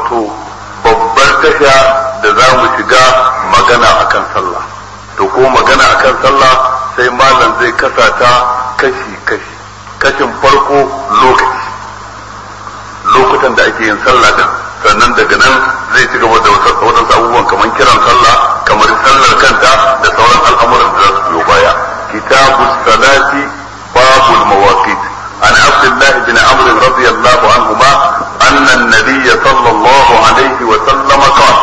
wato babbar tasha da za mu shiga magana akan sallah to ko magana akan sallah sai malam zai kasa ta kashi kashi kashin farko lokaci lokutan da ake yin sallah din sannan daga nan zai ci gaba da waɗansu abubuwan kamar kiran sallah kamar sallar kanta da sauran al'amuran da za su biyo baya kitabu salati babul mawaqit an abdullah bin amr radiyallahu anhuma anna an-nabiy sallallahu alaihi wa sallam qala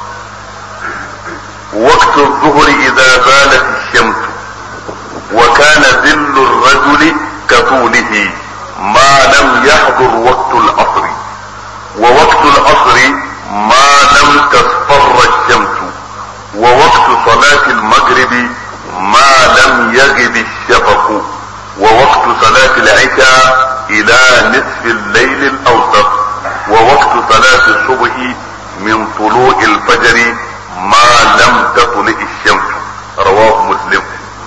وقت الظهر إذا زالت الشمس وكان ذل الرجل كطوله ما لم يحضر وقت العصر ووقت العصر ما لم تصفر الشمس ووقت صلاة المغرب ما لم يغب الشفق ووقت صلاة العشاء إلى نصف الليل الأوسط ووقت صلاة الصبح من طلوع الفجر ما لم تطلع الشمس رواه مسلم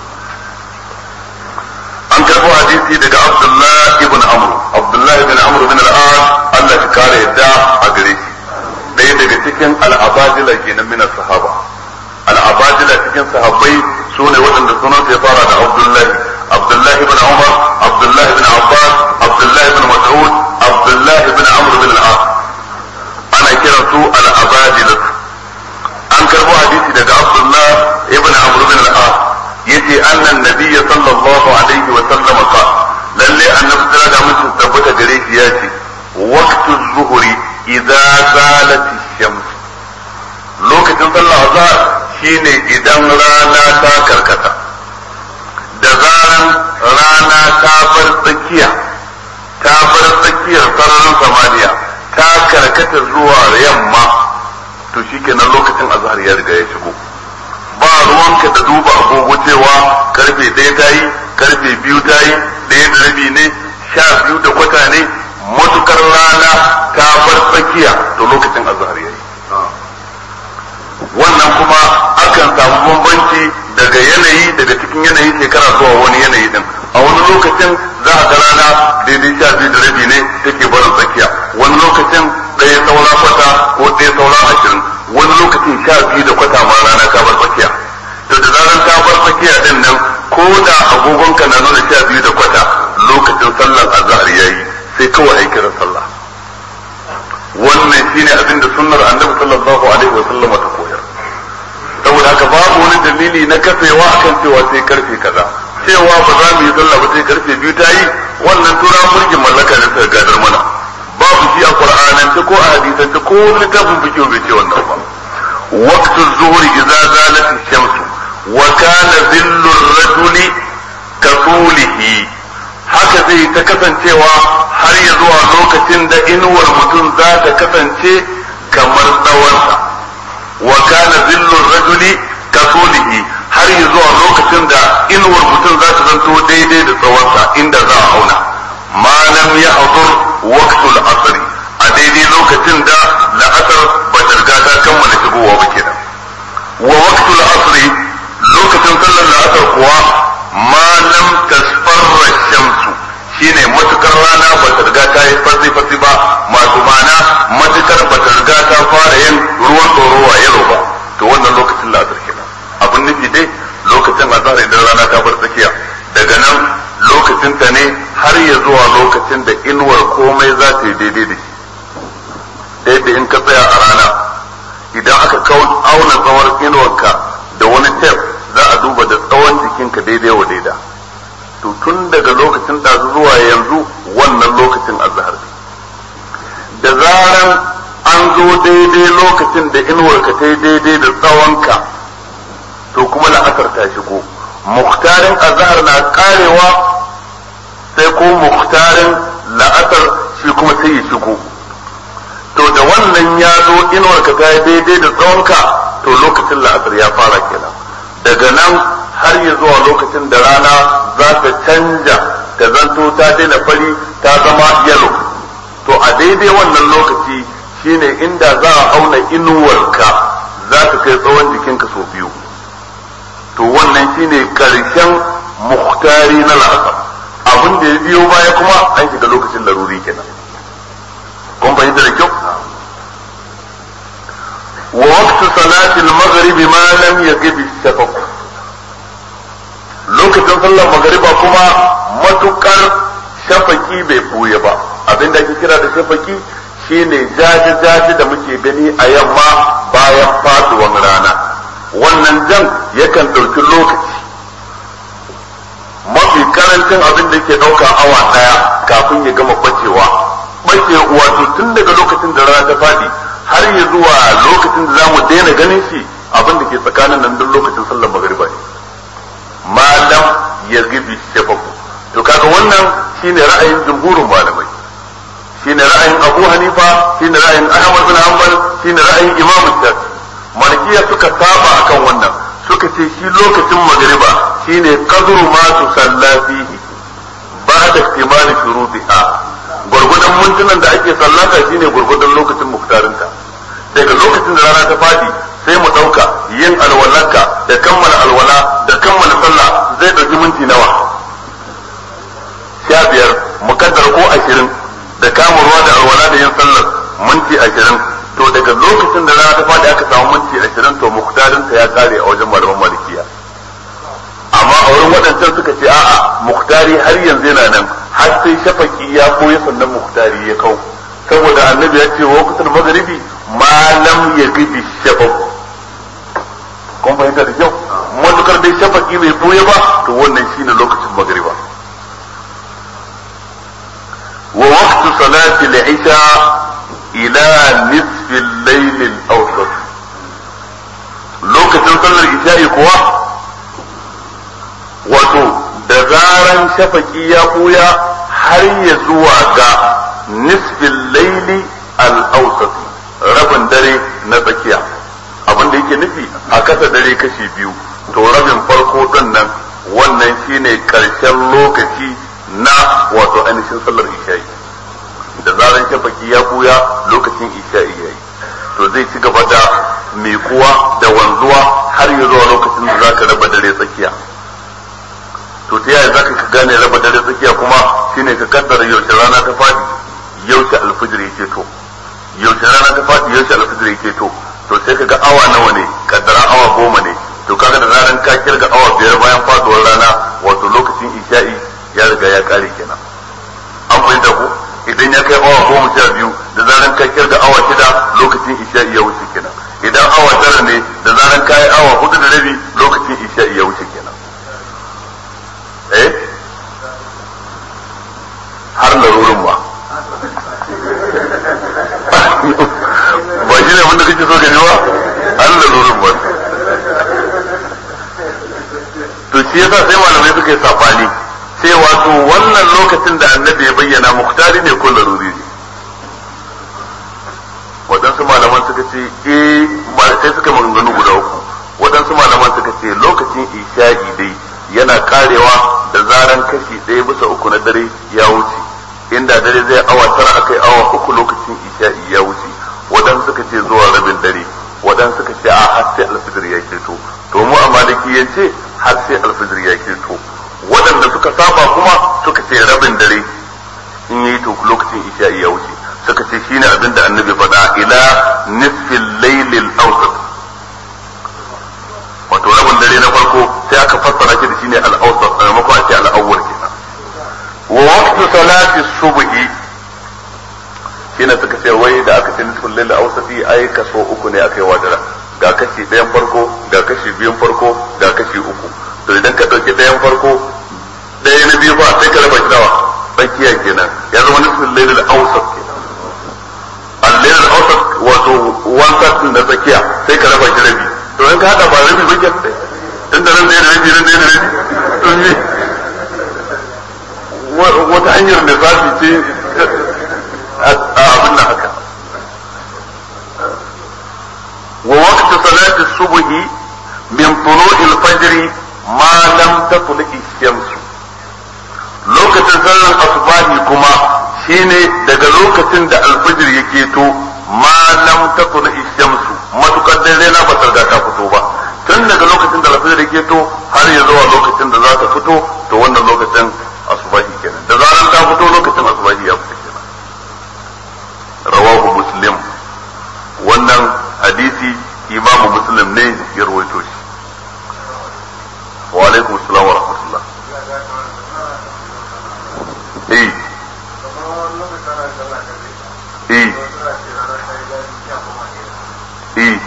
an karɓo hadisi daga Abdullah ibn Amr Abdullah ibn Amr bin al-As Allah ya kare yadda a gare shi ɗaya daga cikin al-abadila kenan min sahaba al-abadila cikin sahabbai su ne waɗanda sunan ya fara da Abdullah Abdullah ibn Umar Abdullah ibn Abbas Abdullah ibn Mas'ud Abdullah ibn Amr bin al-As ana kiran su al-abadila an karɓo hadisi daga Abdullah ibn Amr bin al-As yace annan nabiyyi sallallahu alaihi wa sallam ka lalle annabi da da mun tabbata gare shi yace waqtu zuhri idza zalat shams lokacin sallah azhar shine idan rana ta karkata da zaran rana ta bar tsakiya ta bar tsakiyar sararin samaniya ta karkata zuwa yamma to shikenan lokacin azhar ya riga ya shigo ba ruwanka da duba agogo cewa karfe ɗaya ta yi karfe biyu ta yi ɗaya da rabi ne sha biyu da kwata ne matukar rana ta bar tsakiya to lokacin azhar yayi wannan kuma akan samu bambanci daga yanayi daga cikin yanayi shekara zuwa wani yanayi din a wani lokacin za a ga rana daidai sha biyu da rabi ne take barin tsakiya wani lokacin ɗaya saura kwata ko ɗaya saura ashirin wani lokacin sha biyu da kwata ma rana ta bar tsakiya to da zaran ta bar tsakiya din nan ko da agogonka na nuna sha biyu da kwata lokacin sallar azhar yayi sai kawai ai kiran sallah wannan shine abin da sunnar annabi sallallahu alaihi wa sallam ta koyar saboda haka babu wani dalili na kafewa akan cewa sai karfe kaza cewa ba za mu yi sallah ba sai karfe biyu ta yi wannan tura mulkin mallaka ne suka gadar mana babu shi a qur'anance ko a hadisance ko wani littafin fikiyo bai ce wannan ba waqtu zuhri idza zalat ash-shams wa kana dhillu ar-rajuli ka haka zai ta kasancewa har ya zuwa lokacin da inuwar mutum za ta kasance kamar tsawonsa wa kana dhillu ar-rajuli ka har ya zuwa lokacin da inuwar mutum za ta zanto daidai da tsawonsa inda za a auna ma lam yahdur waqtul asr a daidai lokacin da la'asar ba ta riga ta kammala shigowa ba kenan wa waqtul asr lokacin sallar la'asar kuwa ma lam tasfarra shamsu shine matukar rana ba ta riga ta yi farsi farsi ba masu mana matukar ba ta riga ta fara yin ruwan tsorowa yalo ba to wannan lokacin la'asar kenan abin nufi dai lokacin azhar idan rana ta bar tsakiya daga nan lokacin ta ne har ya zuwa lokacin da inuwar komai za ta yi daidai da shi daidai in ka tsaya a rana idan aka auna tsawon inuwarka da wani tef za a duba da tsawon jikinka daidai wa daida to tun daga lokacin da zuwa yanzu wannan lokacin azhar da zaran an zo daidai lokacin da inuwarka ta yi daidai da tsawonka to kuma la'asar ta shigo muhtarin azhar na karewa sai ko muhtarin la'asar shi kuma sai ya shigo to da wannan ya zo inuwarka ta yi daidai da tsawonka to lokacin la'asar ya fara kenan daga nan har ya zuwa lokacin da rana za ta canja ta zanto ta daina fari ta zama yalo to a daidai wannan lokaci shine inda za a auna inuwarka za ta kai tsawon jikinka sau biyu to wannan shine karshen muhtari na la'asar abin da ya biyo baya kuma an shiga lokacin laruri kenan kun fahimta da kyau wa waqtu salati al-maghrib ma lam yaghib ash-shafaq lokacin sallar magariba kuma matukar shafaki bai buye ba abinda ake kira da shafaki shine jaji jaji da muke gani a yamma bayan faduwan rana wannan jan yakan ɗauki lokaci mafi karancin abin da ke ɗauka awa ɗaya kafin ya gama bacewa bace wato tun daga lokacin da rana ta faɗi har ya zuwa lokacin da za mu daina ganin shi abin da ke tsakanin nan duk lokacin sallar magariba ne malam ya gibi shafaku to kaga wannan shine ra'ayin jumhurin malamai shine ra'ayin Abu Hanifa shine ra'ayin Ahmad bin Hanbal shine ra'ayin Imam Shafi Malikiya suka saba akan wannan suka ce shi lokacin magriba shine qadru ma tusalla fihi ba'da ihtimal shurutiha gurgudan mintunan da ake sallata shine gurgudan lokacin muktarinta daga lokacin da rana ta fadi sai mu dauka yin alwalarka da kammala alwala da kammala sallah zai dauki minti nawa sha biyar mukaddar ko ashirin da kama ruwa da alwala da yin sallar minti ashirin to daga lokacin da rana ta faɗi aka samu minti ashirin to muktarin ta ya kare a wajen malaman malikiya amma a wurin waɗancan suka ce a'a muktari har yanzu yana nan har sai shafaki ya koya sannan muktari ya kau saboda annabi ya ce wa kusan magharibi ma lam yaghib shafaq kun fahimta da kyau matukar dai shafaki bai boye ba to wannan shine lokacin magariba ووقت صلاة العشاء إلى نصف الليل الأوسط lokacin sallar isha'i kuwa wato da zaran shafaki ya buya har ya zuwa ga nisfin laili al-awsat rabin dare na tsakiya abin da yake nufi a kasa dare kashi biyu to rabin farko din nan wannan shine karshen lokaci na wato ainihin sallar isha'i da zaran shafaki ya buya lokacin isha'i yayi to zai ci gaba da miƙuwa da wanzuwa har ya zuwa lokacin da zaka raba dare tsakiya to ta yaya zaka ka gane raba dare tsakiya kuma shine ka kaddara yaushe rana ta fadi yaushe alfijir yake to yaushe rana ta fadi yaushe alfijir yake to to sai ka ga awa nawa ne kaddara awa goma ne to kaga da zaran ka kirga awa biyar bayan faduwar rana wato lokacin isha'i ya riga ya kare kenan an fahimta ko idan ya kai awa goma sha biyu da zaran ka kirga awa shida lokacin isha'i ya wuce kenan idan awa tara ne da zaran ka yi awa hudu da rabi lokacin isha'i ya wuce kenan eh har larurin ba ba shi ne wanda kake so ka ji ba har larurin ba to shi yasa sai malamai suka yi safani sai wato wannan lokacin da annabi ya bayyana muktari ne ko laruri ne waɗansu malaman suka ce eh sai suka maganganu guda uku waɗansu malaman suka ce lokacin isha'i dai yana karewa da zaran kashi ɗaya bisa uku na dare ya wuce inda dare zai awa tara akai awa uku lokacin isha'i ya wuce waɗansu suka ce zuwa rabin dare waɗansu suka ce a har sai alfijir ya keto to mu a malikiyance har sai alfijir ya keto waɗanda suka saba kuma suka ce rabin dare in yi to lokacin isha'i ya wuce suka ce shine abin da annabi faɗa ila nisfil laylil awsat wato rabin dare na farko sai aka fassara shi da shine al-awsat a maimakon a ce al-awwal kenan wa waqtu salati subhi shine suka ce wai da aka ce nisfil laylil awsati ai kaso uku ne aka yi wadara ga kashi ɗayan farko ga kashi biyun farko ga kashi uku to idan ka ɗauki ɗayan farko ɗaya na biyu ba sai ka raba shi nawa tsakiya kenan ya zama nisfin lailul awsat kenan al-lailul awsat wato one third da tsakiya sai ka raba shi rabi to in ka hada ba rabi ba kenan tun da nan ɗaya da rabi nan ɗaya da rabi to me wata hanyar da zafi ce a abin nan haka wa waqtu salati subhi min tulu'il fajr ma lam tatlu shamsu lokacin sallar asubahi kuma shine daga lokacin da alfajir yake to ma lam tatlu shamsu matukar dai rana ba ta ta fito ba tun daga lokacin da alfajir yake to har ya zuwa lokacin da za ta fito to wannan lokacin asubahi kenan da zaran ta fito lokacin asubahi ya fito kenan rawahu muslim wannan hadisi imamu muslim ne ya rawaito shi wa alaikum assalam wa rahmatullah eh eh eh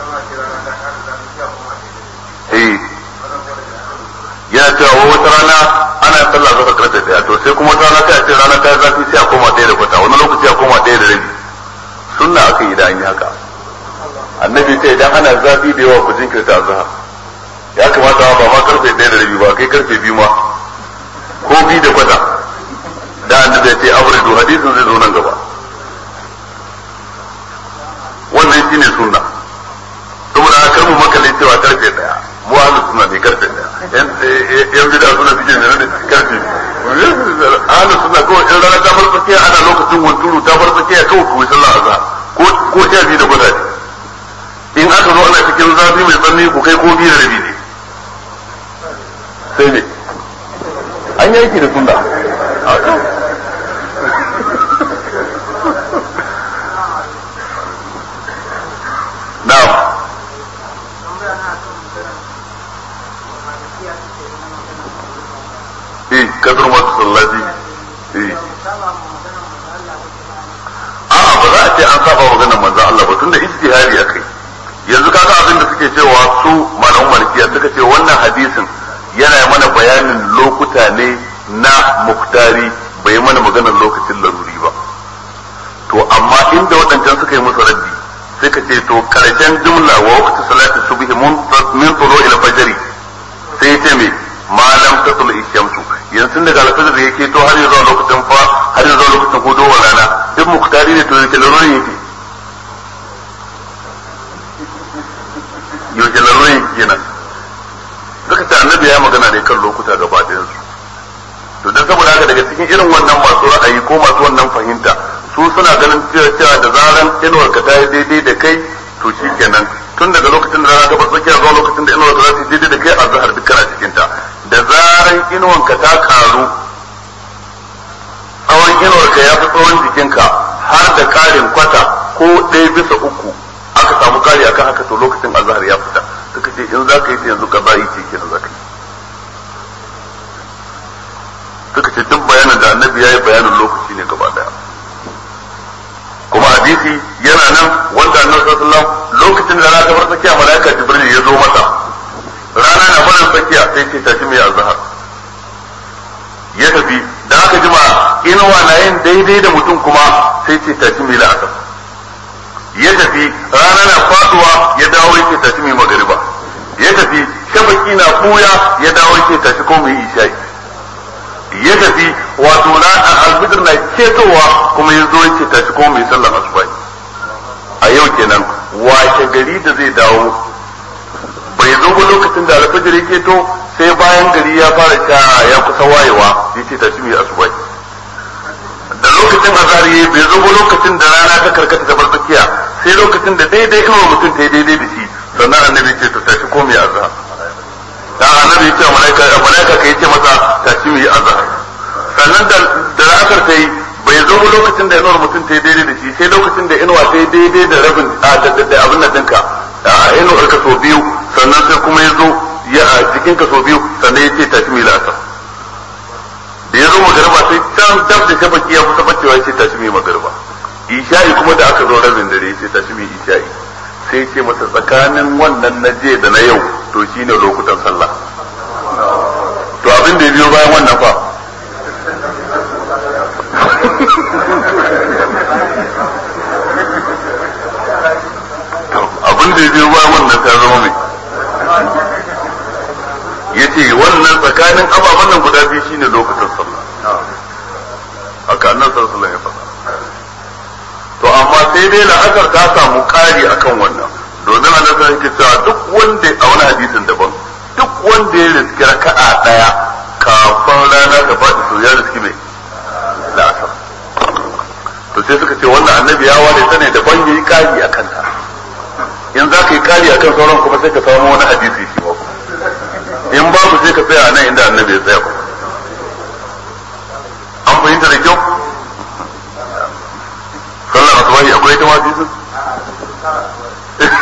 eh yana cewa wata rana ana sallah zaka karfe daya to sai kuma wata rana sai a ce rana ta zafi sai a koma ɗaya da kwata wani lokaci a koma ɗaya da rabi sunna aka yi da an yi haka annabi ce idan ana zafi da yawa ku jinkirta azhar ya kamata ba ma karfe ɗaya da rabi ba kai karfe biyu ma ko biyu da kwata da annabi ya ce abridu hadisin zai zo nan gaba wannan shine sunna saboda haka mu makale cewa karfe ɗaya mu ahlus sunna ne karfe ɗaya yan bida suna suke ne da karfe ahlus sunna kawai in rana ta farfakiya ana lokacin hunturu ta farfakiya kawai ku sallah azhar ko ko sha biyu da kwata in aka zo ana cikin zafi mai tsanani ku kai ko biyu da rabi ne sai ne an yanki da sunna na'am eh kadar masu sallaji eh a'a ba za a ce an saba maganar manzon Allah ba tunda ijtihadi akai yanzu kaga abin da suke cewa su malaman malikiya suka ce wannan hadisin yana mana bayanin lokuta ne na muktari bai mana maganar lokacin laruri ba to amma inda waɗancan suka yi musu raddi sai ka ce to karshen jumla wa waqti salati subhi min tulu ila fajri sai ce me malam tatul ishamsu yanzu daga alfajir da yake to har yanzu lokacin fa har yanzu lokacin hudu wa rana duk muktari ne to yake larurin yake yaushe larurin yake kenan suka ce annabi ya magana ne kan lokuta gaba ɗayan su to dan saboda haka daga cikin irin wannan masu ra'ayi ko masu wannan fahimta su suna ganin cewa da zaran inuwar ka ta yi daidai da kai to shi kenan tun daga lokacin da rana ta tsakiya zuwa lokacin da inuwar ka za ta yi daidai da kai a zahar duk kana cikin ta da zaran inuwar ka ta karu tsawon inuwar ka ya fi tsawon jikinka har da karin kwata ko ɗaya bisa uku aka samu kari akan haka to lokacin azhar ya fita suka ce in za ka yi ta yanzu ka bayi ce kenan za ka yi suka ce duk bayanin da annabi ya yi bayanin lokaci ne gaba daya kuma hadisi yana nan wanda annabi sallallahu lokacin da rana ta bar tsakiya malaika jibril ya zo masa rana na barin tsakiya sai ce tashi mai azhar ya tafi da aka jima inuwa na yin daidai da mutum kuma sai ce tashi mai la'asar ya tafi rana na faduwa ya dawo yake tashi mai magariba ya tafi shabaki na buya ya dawo yake tashi ko mai isha'i ya tafi wato na alfijir na ketowa kuma ya zo yake tashi kuma mai sallar asuba a yau kenan washe gari da zai dawo bai zo ba lokacin da alfijir ya keto sai bayan gari ya fara ta ya kusa wayewa ya ce tashi mai asuba da lokacin azari bai zo ba lokacin da rana ta karkata ta tsakiya sai lokacin da daidai inuwa mutum ta yi daidai da shi sannan annabi ce ta tashi ko mai azhar da annabi ya ce malaika malaika kai ce masa tashi mu yi azhar sannan da da la'asar ta yi bai zo ba lokacin da inuwar mutum ta yi daidai da shi sai lokacin da inuwa ta yi daidai da rabin a da abin nan dinka a inuwar ka so biyu sannan sai kuma ya zo ya a jikin ka so biyu sannan ya ce tashi mu yi la'asar da ya zo magariba sai can dab da shabaki ya kusa bacewa ya ce tashi mu yi magariba isha'i kuma da aka zo rabin dare ya ce tashi mu yi isha'i sai ce masa tsakanin wannan na je da na yau to shi ne lokutan sallah to abin da ya biyo bayan wannan fa abin da ya biyo bayan wannan ta zama mai ya ce wannan tsakanin ababen nan guda biyu shine lokutan sallah haka annan sallallahu ya faɗa to amma sai dai la'asar ta samu ƙari akan wannan domin a nasarar ke cewa duk wanda a wani hadisin daban duk wanda ya riski raka'a daya kafin rana ta faɗi to ya riski mai la'asar to sai suka ce wannan annabi ya ware ta ne daban ya yi kari a kanta in za ka yi kari a kan sauran kuma sai ka samu wani hadisi shi ba in babu sai ka tsaya a nan inda annabi ya tsaya ba an fahimta da kyau sallar asubahi akwai ta hadisin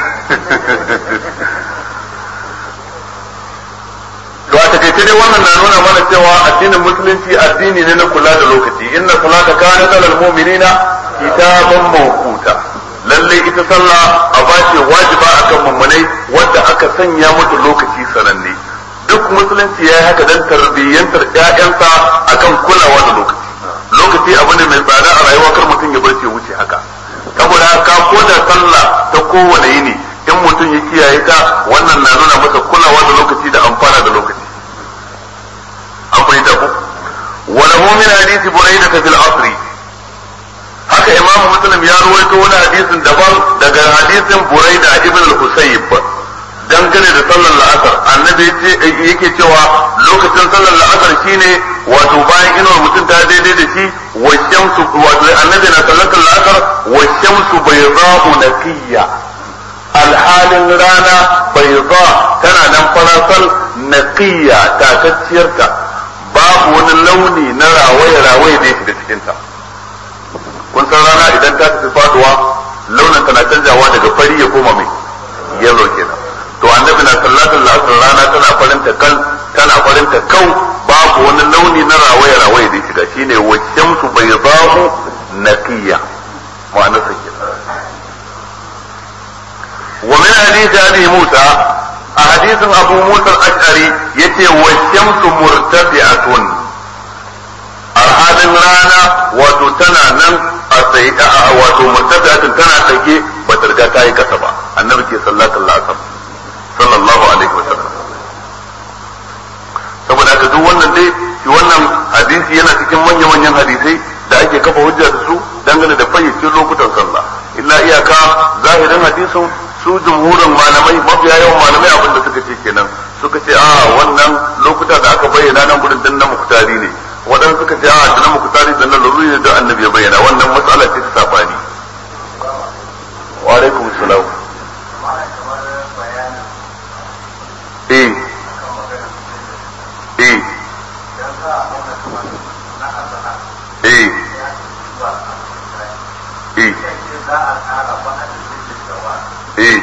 dai wannan na nuna mana cewa addinin musulunci addini ne na kula da lokaci inna salata kanat alal mu'minina kitaban mawquta lalle ita sallah a bace wajiba akan mummunai wadda aka sanya mata lokaci sananne duk musulunci ya yi haka dan tarbiyyantar ƴaƴansa akan kulawa da lokaci lokaci abu ne mai tsada a rayuwa kar mutum ya barce wuce haka saboda ka ko da sallah ta kowane yini in mutum ya kiyaye ta wannan na nuna masa kulawa da lokaci da amfana da lokaci an fahimta ku wala mu'min hadisi buraida fil asri haka imamu muslim ya ruwaito wani hadisin daban daga hadisin buraida ibn al-husayb dangane da sallar la'asar annabi yake cewa lokacin sallar la'asar shine wato bayan inuwar mutum ta daidai da shi wa shamsu wato annabi na sallatar la'asar wa shamsu bayda'u naqiyya alhalin rana bayda tana nan farasal naqiyya tatacciyarta babu wani launi na rawaye rawaye da yake da cikin ta kun san rana idan ta tafi faduwa launin tana canjawa daga fari ya koma mai yellow kenan to annabi na sallatul asr rana tana farinta kan tana farinta kau babu wani launi na rawaye rawaye da shiga shine wa shamsu baydahu naqiya ma'ana sa kenan wa min hadith abi musa a hadisin abu musa al-ash'ari yace wa shamsu murtafi'atun alhalin rana wato tana nan a tsaye wato murtafi'atun tana tsake ba ta riga ta yi kasa ba annabi ke sallatul asr sallallahu alaihi wa sallam saboda haka duk wannan dai shi wannan hadisi yana cikin manya-manyan hadisai da ake kafa hujja da su dangane da fayyacin lokutan sallah illa iyaka zahirin hadisin su jumhurin malamai mafiya yawan malamai abin da suka ce kenan suka ce a wannan lokuta da aka bayyana nan gudun dan na muktari ne waɗansu suka ce a da na muktari da na lururi ne da annabi ya bayyana wannan matsala ce ta sabani wa alaikum salam eh eh eh eh eh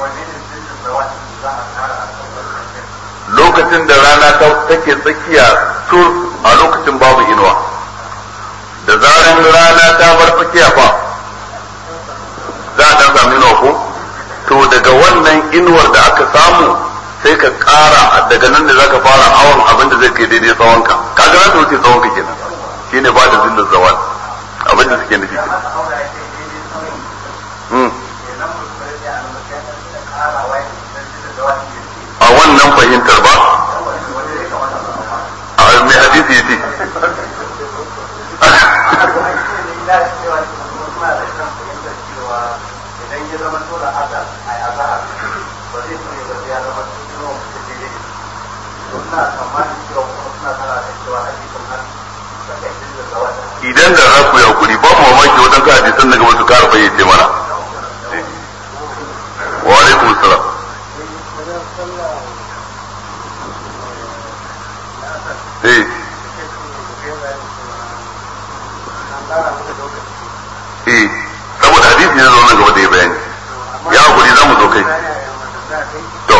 lokacin da rana ta take tsakiya sur a lokacin babu inuwa da zaran rana ta bar tsakiya fa za a dan sami inuwa ko to daga wannan inuwar da aka samu sai ka kara daga nan da zaka fara awon abin da zai kai daidai tsawonka kaga za ta wuce tsawonka kenan shine ba da zillin zawal abin da suke nufi kenan a wannan fahimtar ba a mai hadisi ya ce idan da za ku yakuri ba mu mamaki waɗansu hadisan daga wasu kara fayyace mana wa alaikum salam eh eh saboda hadisi ne zo nan gaba da ya bayani ya hakuri za mu zo kai to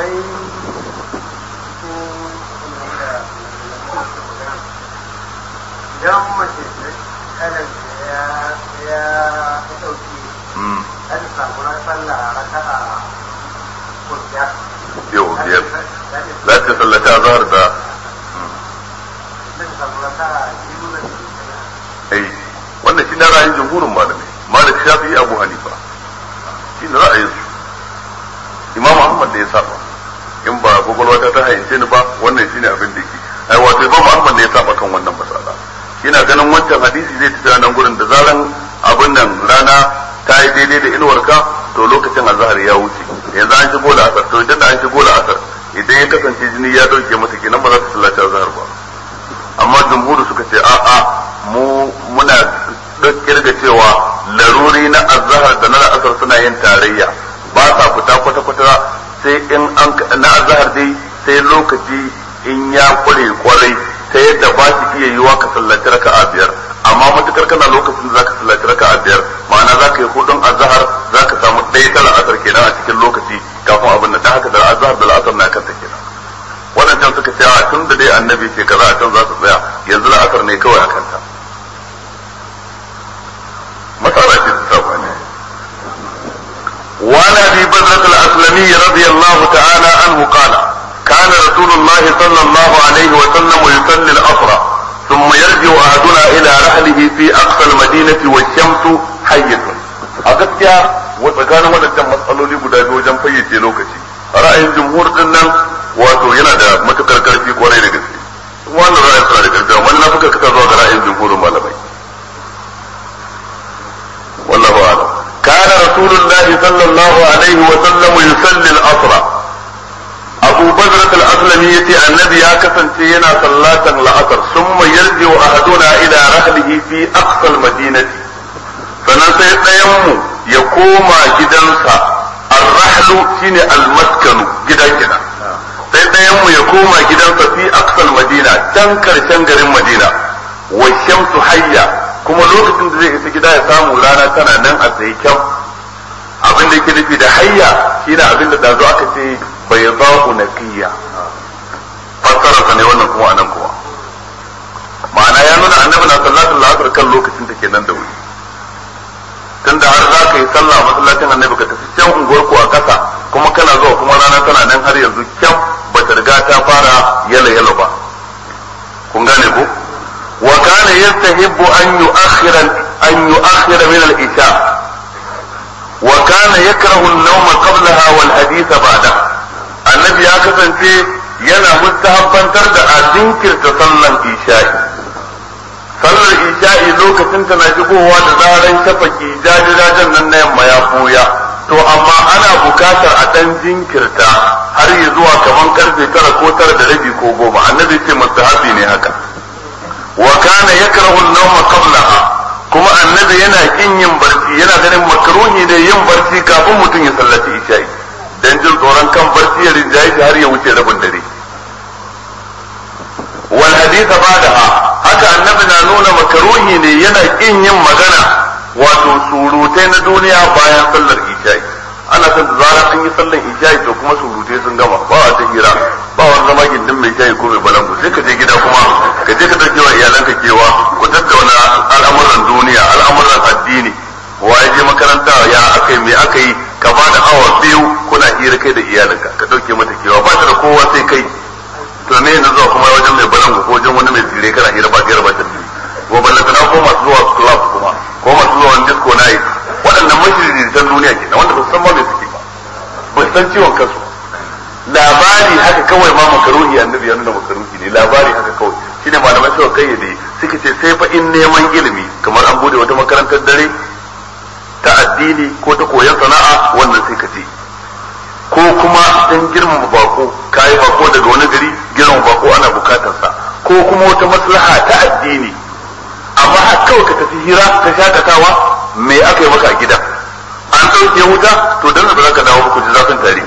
idan mace kalan ya ya dauki an samu na sallah raka'a ko biyar yau biyar za ta sallata zahar da zai samu raka'a biyu da ai wannan shi na ra'ayin jumhurin malamai malik shafi abu hanifa shi ne ra'ayin su imam ahmad da ya saba in ba gwagwalwa ta ta hayyace ni ba wannan shine abin da yake ai wato imam ahmad ne ya saba kan wannan masala yana ganin wancan hadisi zai tafi nan gurin da zaran abin nan rana ta yi daidai da inuwarka to lokacin azhar ya wuce yanzu an shigo da asar to idan da an shigo da asar idan ya kasance jini ya dauke masa kenan ba za su sallaci azhar ba amma jumhuru suka ce a a mu muna kirga cewa laruri na azhar da na asar suna yin tarayya ba sa fita kwata kwata sai in an na azhar dai sai lokaci in ya kware kwarai ta yadda ba shi iya yiwa ka sallaci raka'a biyar amma matukar kana lokacin da zaka sallaci raka'a biyar ma'ana zaka yi hudun azhar zaka samu ɗaya ta la'asar kenan a cikin lokaci kafin abin nan dan haka da azhar da la'asar na kanta kenan waɗancan suka ce tun da dai annabi ce kaza a can za su tsaya yanzu la'asar ne kawai a kanta matsala ce ta sabani وعن ابي بكرة الاسلمي رضي الله تعالى عنه قال كان رسول الله صلى الله عليه وسلم يصلي العصر ثم يرجع احدنا الى رحله في اقصى المدينة والشمس حية a gaskiya tsakanin waɗancan matsaloli guda biyu wajen fayyace lokaci ra'ayin jumhur din nan wato yana da matukar karfi kwarai da gaske wannan ra'ayin suna da karfi amma na fuka kasa zuwa ga ra'ayin jumhurin malamai wallahu a'lam kana rasulullahi sallallahu alaihi wa sallam yusalli al-asra abu bazrat al-aslami yace annabi ya kasance yana sallatan la'asar summa yarji'u ahaduna ila rahlihi fi aqsa al-madinati sannan sai ɗayanmu ya koma gidansa arrahlu shine almaskanu gida gida sai ɗayanmu ya koma gidansa fi aksal madina can karshen garin madina wa shamsu hayya kuma lokacin da zai isa gida ya samu rana tana nan a tsaye kyau abin da yake nufi da hayya shine abin da dazo aka ce bai za'u naqiya fassararsa ne wannan kuma anan kuma ma'ana ya nuna annabi na sallallahu alaihi wasallam kan lokacin da ke nan da wuri tunda har za ka yi sallah a masallacin annabi ka tafi can unguwar ku a kasa kuma kana zuwa kuma rana tana nan har yanzu kyan ba ta riga ta fara yala yala ba kun gane ko wa kana yastahibbu an yu'akhkhira an yu'akhkhira min al-isha wa kana yakrahu an-nawm qablaha wal hadith ba'da annabi ya kasance yana mustahabbantar da a jinkirta sallan isha'i sallar isha'i lokacin tana shigowa da zaran shafaki jajajajen nan na yamma ya buya to amma ana bukatar a dan jinkirta har yi zuwa kaman karfe tara ko tara da rabi ko goma annabi ce mustahabi ne haka wa kana yakrahu an-nawma qablaha kuma annabi yana kin yin barci yana ganin makruhi ne yin barci kafin mutum ya sallaci isha'i dan jin tsoron kan barci ya rinjaye har ya wuce rabin dare wal haditha ba'daha haka annabi na nuna makaruhi ne yana kin yin magana wato surutai na duniya bayan sallar isha'i ana son da zarar an yi sallar isha'i to kuma surutai sun gama ba a ta hira ba wani zama gindin mai shayi ko mai balangu sai ka je gida kuma ka je ka dauke wa iyalanka kewa ku tattauna al'amuran duniya al'amuran addini wa ya je makaranta ya aka yi me aka yi ka ba da awa biyu kuna hira kai da iyalanka ka dauke mata kewa ba ta da kowa sai kai to me yanzu zuwa kuma wajen mai balangu ko wajen wani mai tsire kana hira ba hira ba ta tsire ko ballanta na ko masu zuwa club kuma ko masu zuwa wani disco night waɗannan mashiritan duniya kenan wanda ba su san ma me suke ba ba su san ciwon kansu labari haka kawai ma makaruhi annabi ya nuna makaruhi ne labari haka kawai shine malamai suka kayyade suka ce sai fa in neman ilimi kamar an bude wata makarantar dare ta addini ko ta koyon sana'a wannan sai ka ce ko kuma dan girmama bako kayi bako daga wani gari girmama bako ana bukatar sa ko kuma wata maslaha ta addini amma har kawai ka tafi hira ka shakatawa me aka yi maka a gida an ɗauke wuta to dan ba za ka dawo ku ji zafin tare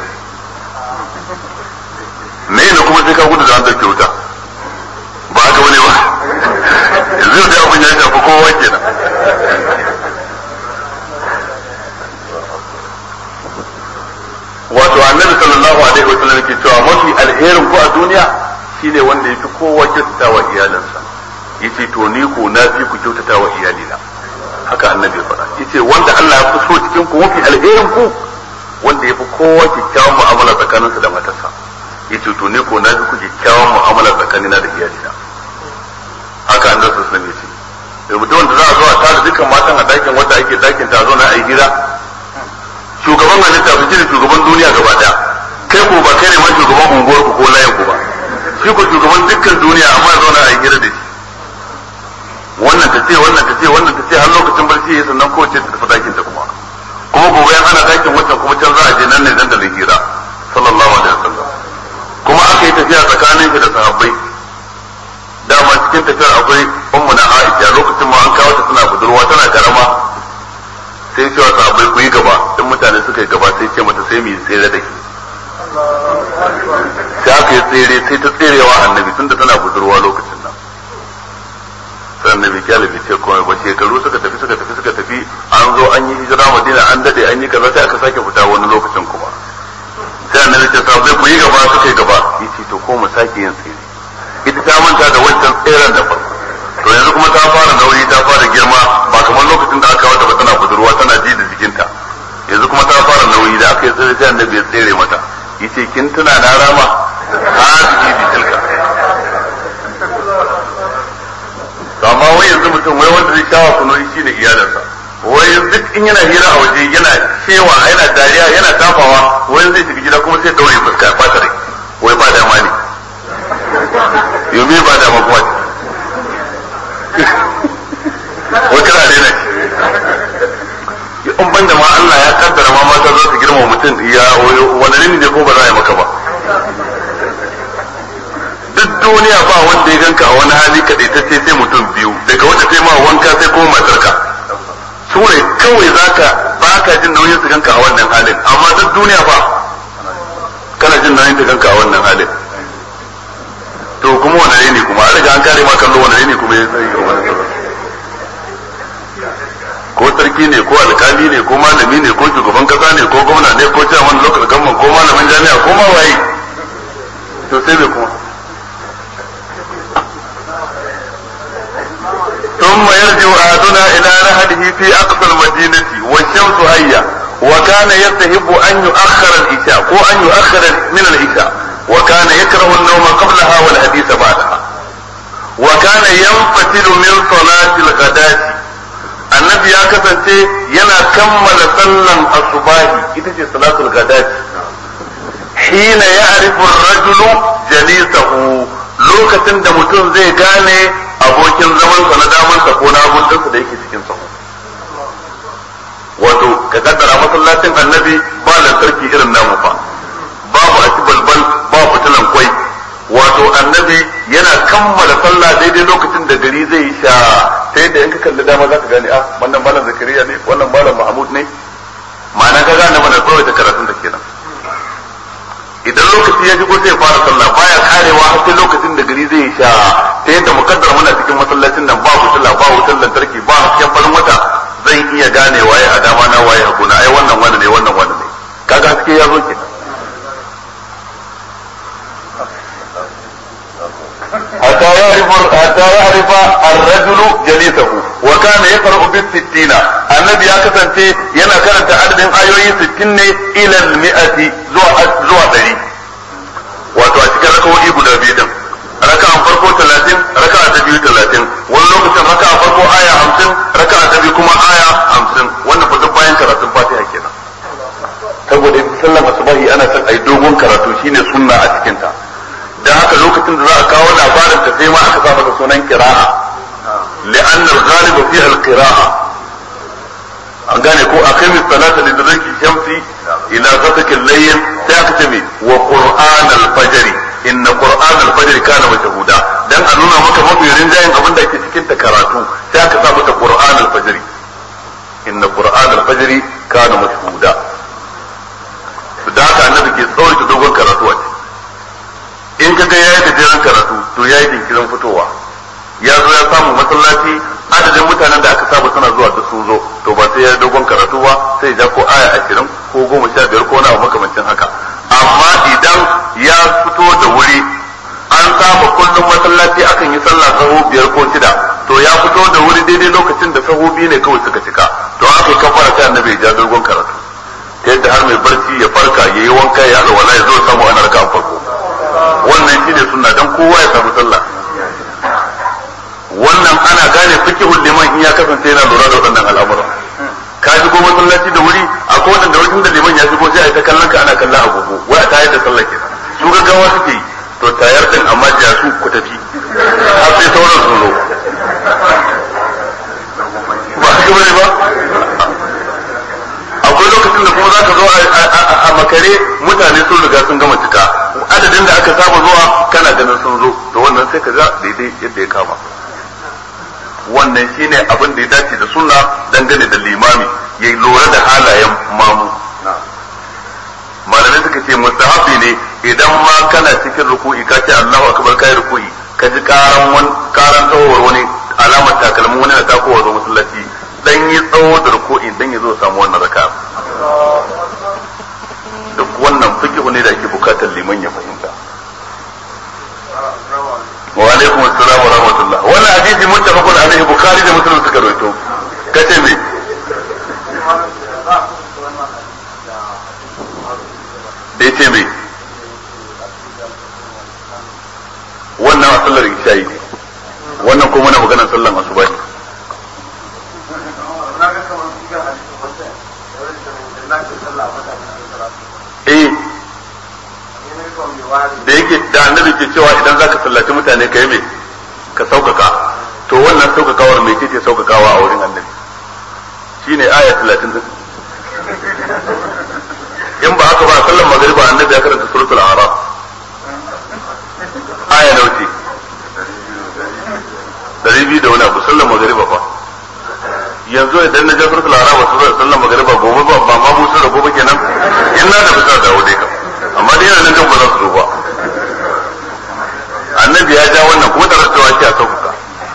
me ne kuma sai ka gudu da an ɗauke wuta ba haka wani ba yanzu da abin ya shafi kowa kenan wato annabi sallallahu alaihi wa sallam ke cewa mafi alherin ku a duniya shine wanda yafi kowa kyautata wa iyalansa yace to ni ko na fi ku kyautata wa iyalina haka annabi ya faɗa yace wanda Allah ya fi so cikin ku mafi alherin ku wanda yafi kowa kyakkyawan mu'amala tsakaninsa da matarsa yace to ni ko na fi ku kyakkyawan mu'amala tsakanina da iyalina haka annabi sallallahu alaihi wa sallam yace da mutum wanda za a zo a tara dukkan matan a dakin wanda ake dakin ta zo na ayi hira shugaban halitta su ne shugaban duniya gaba daya kai ko ba kai ne ma shugaban unguwar ku ko layin ku ba shi ko shugaban dukkan duniya amma ya zauna a yi hira da shi wannan ta ce wannan ta ce wannan ta ce har lokacin barci ya sannan ko ce ta tafi dakin ta kuma kuma gobe yan ana dakin wancan kuma can za a je nan ne dan da hira sallallahu alaihi wasallam kuma aka yi tafiya tsakanin shi da sahabbai dama cikin tafiyar akwai ummu na Aisha lokacin ma an kawo ta tana budurwa tana karama sai cewa sahabbai ku yi gaba in mutane suka yi gaba sai ce mata sai mu yi tsere da ke sai aka yi tsere sai ta tserewa annabi tun da tana budurwa lokacin nan sai annabi kyale bai ce komai ba shekaru suka tafi suka tafi suka tafi an zo an yi hijira madina an dade an yi kaza sai aka sake fita wani lokacin kuma sai annabi ce sahabbai ku yi gaba suka yi gaba yace to ko mu sake yin tsere ita ta manta da wancan tseren da farko to yanzu kuma ta fara nauyi ta fara girma ba kamar lokacin da aka wata ba tana budurwa tana ji da jikinta yanzu kuma ta fara nauyi da aka yi tsere sai annabi ya tsere mata yace kin tuna na rama hadihi bi tilka to amma wai yanzu mutum wai wanda zai shawa kuno shi ne iyalinsa wai duk in yana hira a waje yana cewa yana dariya yana tafawa wai zai shiga gida kuma sai daure fuska ya fata rai wai ba dama ne yomi ba dama kuma wai kana daina shi in ban da ma Allah ya kaddara ma mata za su girma mutum ya wani ne ko ba za a yi maka ba duk duniya ba wanda ya ganka a wani hali kaɗai ta ce sai mutum biyu daga wata sai ma wanka sai kuma matarka su ne kawai zaka ba ka jin nauyin su ganka a wannan halin amma duk duniya ba kana jin nauyin su ganka a wannan halin to kuma wani ne kuma an riga an kare ma kallo wani ne kuma ya tsaye ga wani ko sarki ne ko alkali ne ko malami ne ko shugaban kasa ne ko gwamna ne ko chairman local government ko malamin jami'a ko ma waye to sai me kuma ثم يرجع أحدنا إلى رهده في أقصى المدينة والشمس هيا وكان يستحب أن يؤخر العشاء أو أن يؤخر من العشاء وكان يكره النوم قبلها والحديث بعدها وكان ينفتل من صلاة الغداة النبي يا كسنتي ينا كمل صلى الصباح إذا صلاة الغداة حين يعرف الرجل جليسه lokacin da mutum zai gane abokin zamansa na damansa ko na abuncinsa da yake cikin sahu wato ka kaddara masallacin annabi ba lantarki irin namu fa babu a balbal ba fitilan kwai wato annabi yana kammala sallah daidai lokacin da gari zai sha ta yadda in ka kalli dama za ka gane ah wannan malam zakariya ne wannan malam mahmud ne ma'ana ka gane mana tsawaita karatun da kenan idan lokaci ya shigo sai fara sallah baya karewa har sai lokacin da gari zai sha ta yadda mukaddar muna cikin masallacin nan ba fitila ba wutar lantarki ba hasken farin wata zai iya gane waye a dama na waye hagu na ai wannan wani ne wannan wani ne kaga haske ya zo kenan حتى يعرف حتى يعرف الرجل جليسه وكان يقرأ بالستين النبي يكتن ينا كانت عدد آيوي ستين إلى المئة زوى زوى دري wato a cikin rakawoyi guda biyu din raka'an farko talatin raka'a ta biyu talatin wani lokacin raka'a farko aya hamsin raka'a ta biyu kuma aya hamsin wannan fa duk bayan karatun fatiha kenan saboda sallan asubahi ana son ai dogon karatu shine sunna a cikin ta dan haka lokacin da za a kawo labarin ta sai ma aka sa masa sunan qira'a li'anna al-ghalibu fi al-qira'a an gane ko akai salata da zaki shamsi ila ghasaqil layl sai aka ce me wa qur'an al-fajr inna qur'an al-fajr kana mashhuda dan a nuna maka mafi rinjayen abin da ke cikin ta karatu sai aka sa mata qur'an al-fajr inna qur'an al-fajr kana mashhuda da haka annabi ke tsawaita dogon karatu a ciki in ka ga yayi gajeren karatu to yayi jinkirin fitowa ya zo ya samu masallaci adadin mutanen da aka saba suna zuwa da sun zo to ba sai ya dogon karatu ba sai ya ko aya ashirin ko goma sha biyar ko nawa makamancin haka amma idan ya fito da wuri an saba kullum masallaci akan yi sallah sahu biyar ko shida to ya fito da wuri daidai lokacin da sahu biyu ne kawai suka cika to aka yi kafara sai annabi ya ja dogon karatu ta yadda har mai barci ya farka ya yi wanka ya alwala ya zo samu ana raka farko wannan shine sunna dan kowa ya samu sallah wannan ana gane fikihul liman in ya kasance yana lura da waɗannan al'amuran ka shigo masallaci da wuri a kowane da wajen da liman ya shigo sai a yi ta kallon ka ana kallon agogo wai a tayar da sallah kenan su gaggawa suke yi to tayar din amma ja su ku tafi har sai sauran sun zo ba haka bane ba akwai lokacin da kuma za ka zo a makare mutane sun riga sun gama cika adadin da aka saba zuwa kana ganin sun zo to wannan sai ka ga daidai yadda ya kama wannan shine abin da ya dace da sunna dangane da limami ya lura da halayen mamu malamai suka ce mustahabi ne idan ma kana cikin ruku'i ka ce Allahu akbar kai ruku'i ka ji karan wani karan tsawowar wani alamar takalmin wani na takowa zo masallaci dan yi tsawo da ruku'i dan ya zo samu wannan raka duk wannan fikihu ne da ake bukatar liman ya fahimta wa alaikum assalam wa rahmatullah wannan hadisi muttafaqun alaihi bukhari da muslim suka rawaito kace me da yace me wannan a sallar isha'i ne wannan kuma na maganar sallar asuba ne eh da yake da annabi ke cewa idan zaka sallaci mutane ka yi me ka saukaka to wannan saukakawar me ce saukakawa a wurin annabi shine aya 30 din in ba haka ba sallan magriba annabi ya karanta suratul a'raf aya nawa ce dari biyu da wani abu sallan magriba fa yanzu idan na je suratul a'raf su sallan magriba gobe ba ba ma busu da gobe kenan in na da bisa dawo dai kam amma dai yana nan ba za su zo ba annabi ya ja wannan kuma da rasawa ce a sauƙaƙa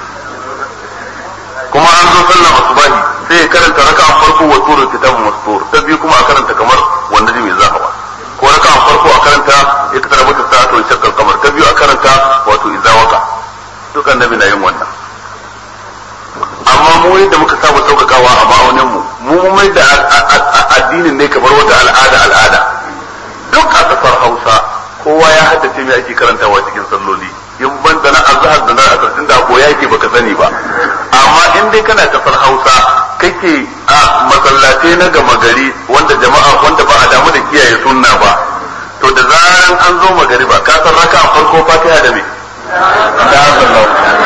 kuma an zo sallan asubahi sai ya karanta raka'an farko wa turu kitabun mastur ta biyu kuma a karanta kamar wanda ji mai zahawa ko raka'an farko a karanta ya kasar mata sa'atu wa shakkar kamar ta biyu a karanta wato izawaka duk annabi na yin wannan amma mu yadda muka saba sauƙaƙawa a ma'aunin mu mu mai da addinin ne kamar wata al'ada al'ada duk a kasar Hausa kowa ya haddace me ake karantawa cikin salloli in ban da na azhar da na asar tunda ko yake baka sani ba amma in dai kana kasar Hausa kake a masallatai na gama gari wanda jama'a wanda ba a damu da kiyaye sunna ba to da zaran an zo magariba ka san raka farko fatiha da me da sallahu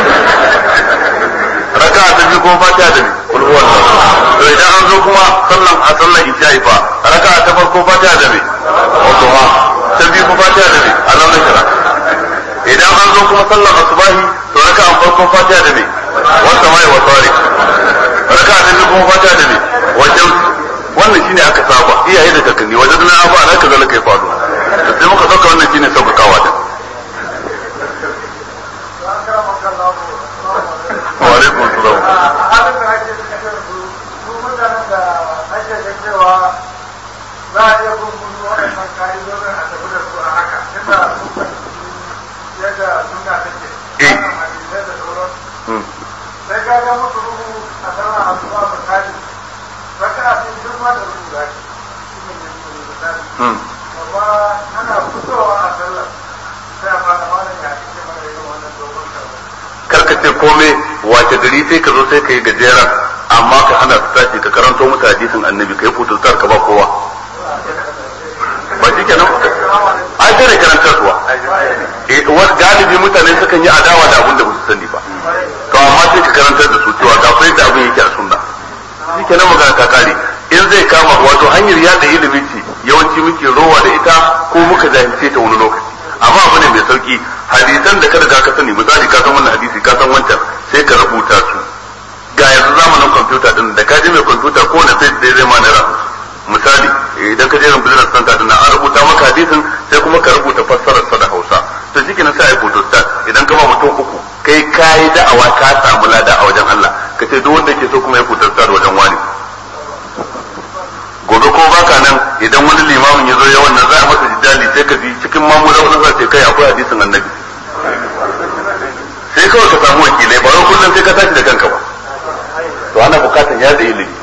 raka ta biyu kuma fatiha da me kul huwallahu to idan an zo kuma sallan a sallan isha'i fa raka ta farko fatiha da me wato ma ta biyu kuma fatiha da me alam nashra idan an zo kuma sallan asubahi to raka an farko fatiha da me wata mai wa tariq raka ta biyu kuma fatiha da me wajen wannan shine aka saba iyaye da kakanni wajen na abu ana kaza la kai faɗo to sai muka dauka wannan shine sauƙaƙawa din wa alaikum assalam za a iya gungun waɗannan ka'idodin a tafi da su a haka yadda yadda suna take wannan hadisai da sauran sai ka ga musu ruhu a sama a zuwa misali raka a cikin girma da ruhu da shi ne ne misali amma ana fitowa a sallar sai a fara malam ya ake mana irin wannan dogon karɓar karka ce komai wace gari sai ka zo sai ka yi gajeren amma ka hana su tashi ka karanto musu hadisin annabi ka yi fututar ka ba kowa ba shi kenan ai sai da karantarwa wasu galibi mutane sukan yi adawa da abin da ba su sani ba to amma sai ka karantar da su cewa ga fa yadda abin yake a sunna shi kenan magana ta kare in zai kama wato hanyar yada ilimi ce yawanci muke rowa da ita ko muka jahilce ta wani lokaci amma abu ne mai sauki hadisan da kada ka sani misali ka san wannan hadisi ka san wancan sai ka rubuta su ga yanzu zamanin kwamfuta din da ka je mai kwamfuta ko na sai da zai ma naira misali idan ka je ran business center din an rubuta maka hadisin sai kuma ka rubuta fassarar sa da Hausa to shikenan sai ai photostat idan ka ba mutum uku kai kai da'awa ka samu lada a wajen Allah ka ce duk wanda ke so kuma ya photostat wajen wani gobe ko baka nan idan wani limamin ya zo ya wannan za a masa jidali sai ka ji cikin mamura wani za ce kai akwai hadisin annabi sai kawai ka samu wakilai ba wai kullum sai ka tashi da kanka ba to ana bukatan ya da ilimi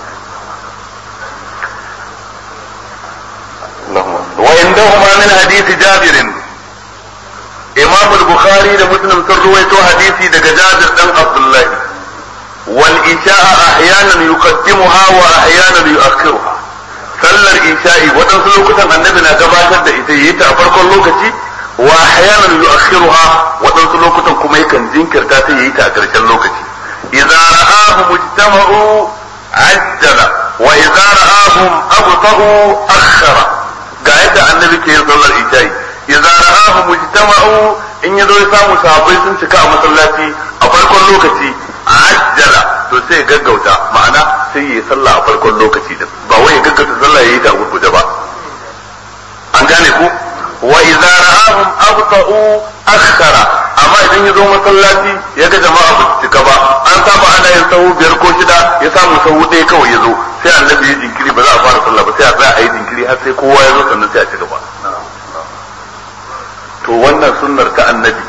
وعندهما من حديث جابر امام البخاري ده مسلم ترويته حديثي ده جابر بن عبد الله والإشاء أحيانا يقدمها وأحيانا يؤخرها sallar isha'i waɗansu lokutan annabi na gabatar da ita yi ta a farkon lokaci wa ahyanan yu'akhiruha waɗansu lokutan kuma yakan jinkirta ta yi ta a ƙarshen lokaci idza ra'ahu mujtama'u ajjala wa idza ra'ahum abta'u akhara ga yadda annabi ke yin sallar isha'i idza ra'ahu mujtama'u in yazo ya samu sahabbai sun cika a masallaci a farkon lokaci ajjala to sai gaggauta ma'ana sai yi sallah a farkon lokaci din ba wai ya gaggauta sallah yayi ta gurguje ba an gane ku wa idza ra'ahum abta'u akhara amma idan ya zo masallaci ya ga jama'a ba su cika ba an saba ana yin sahu biyar ko shida ya samu sahu ɗaya kawai ya zo sai annabi ya jinkiri ba za a fara sallah ba sai a tsaya a yi jinkiri har sai kowa ya zo sannan sai a ci gaba to wannan sunnar ta annabi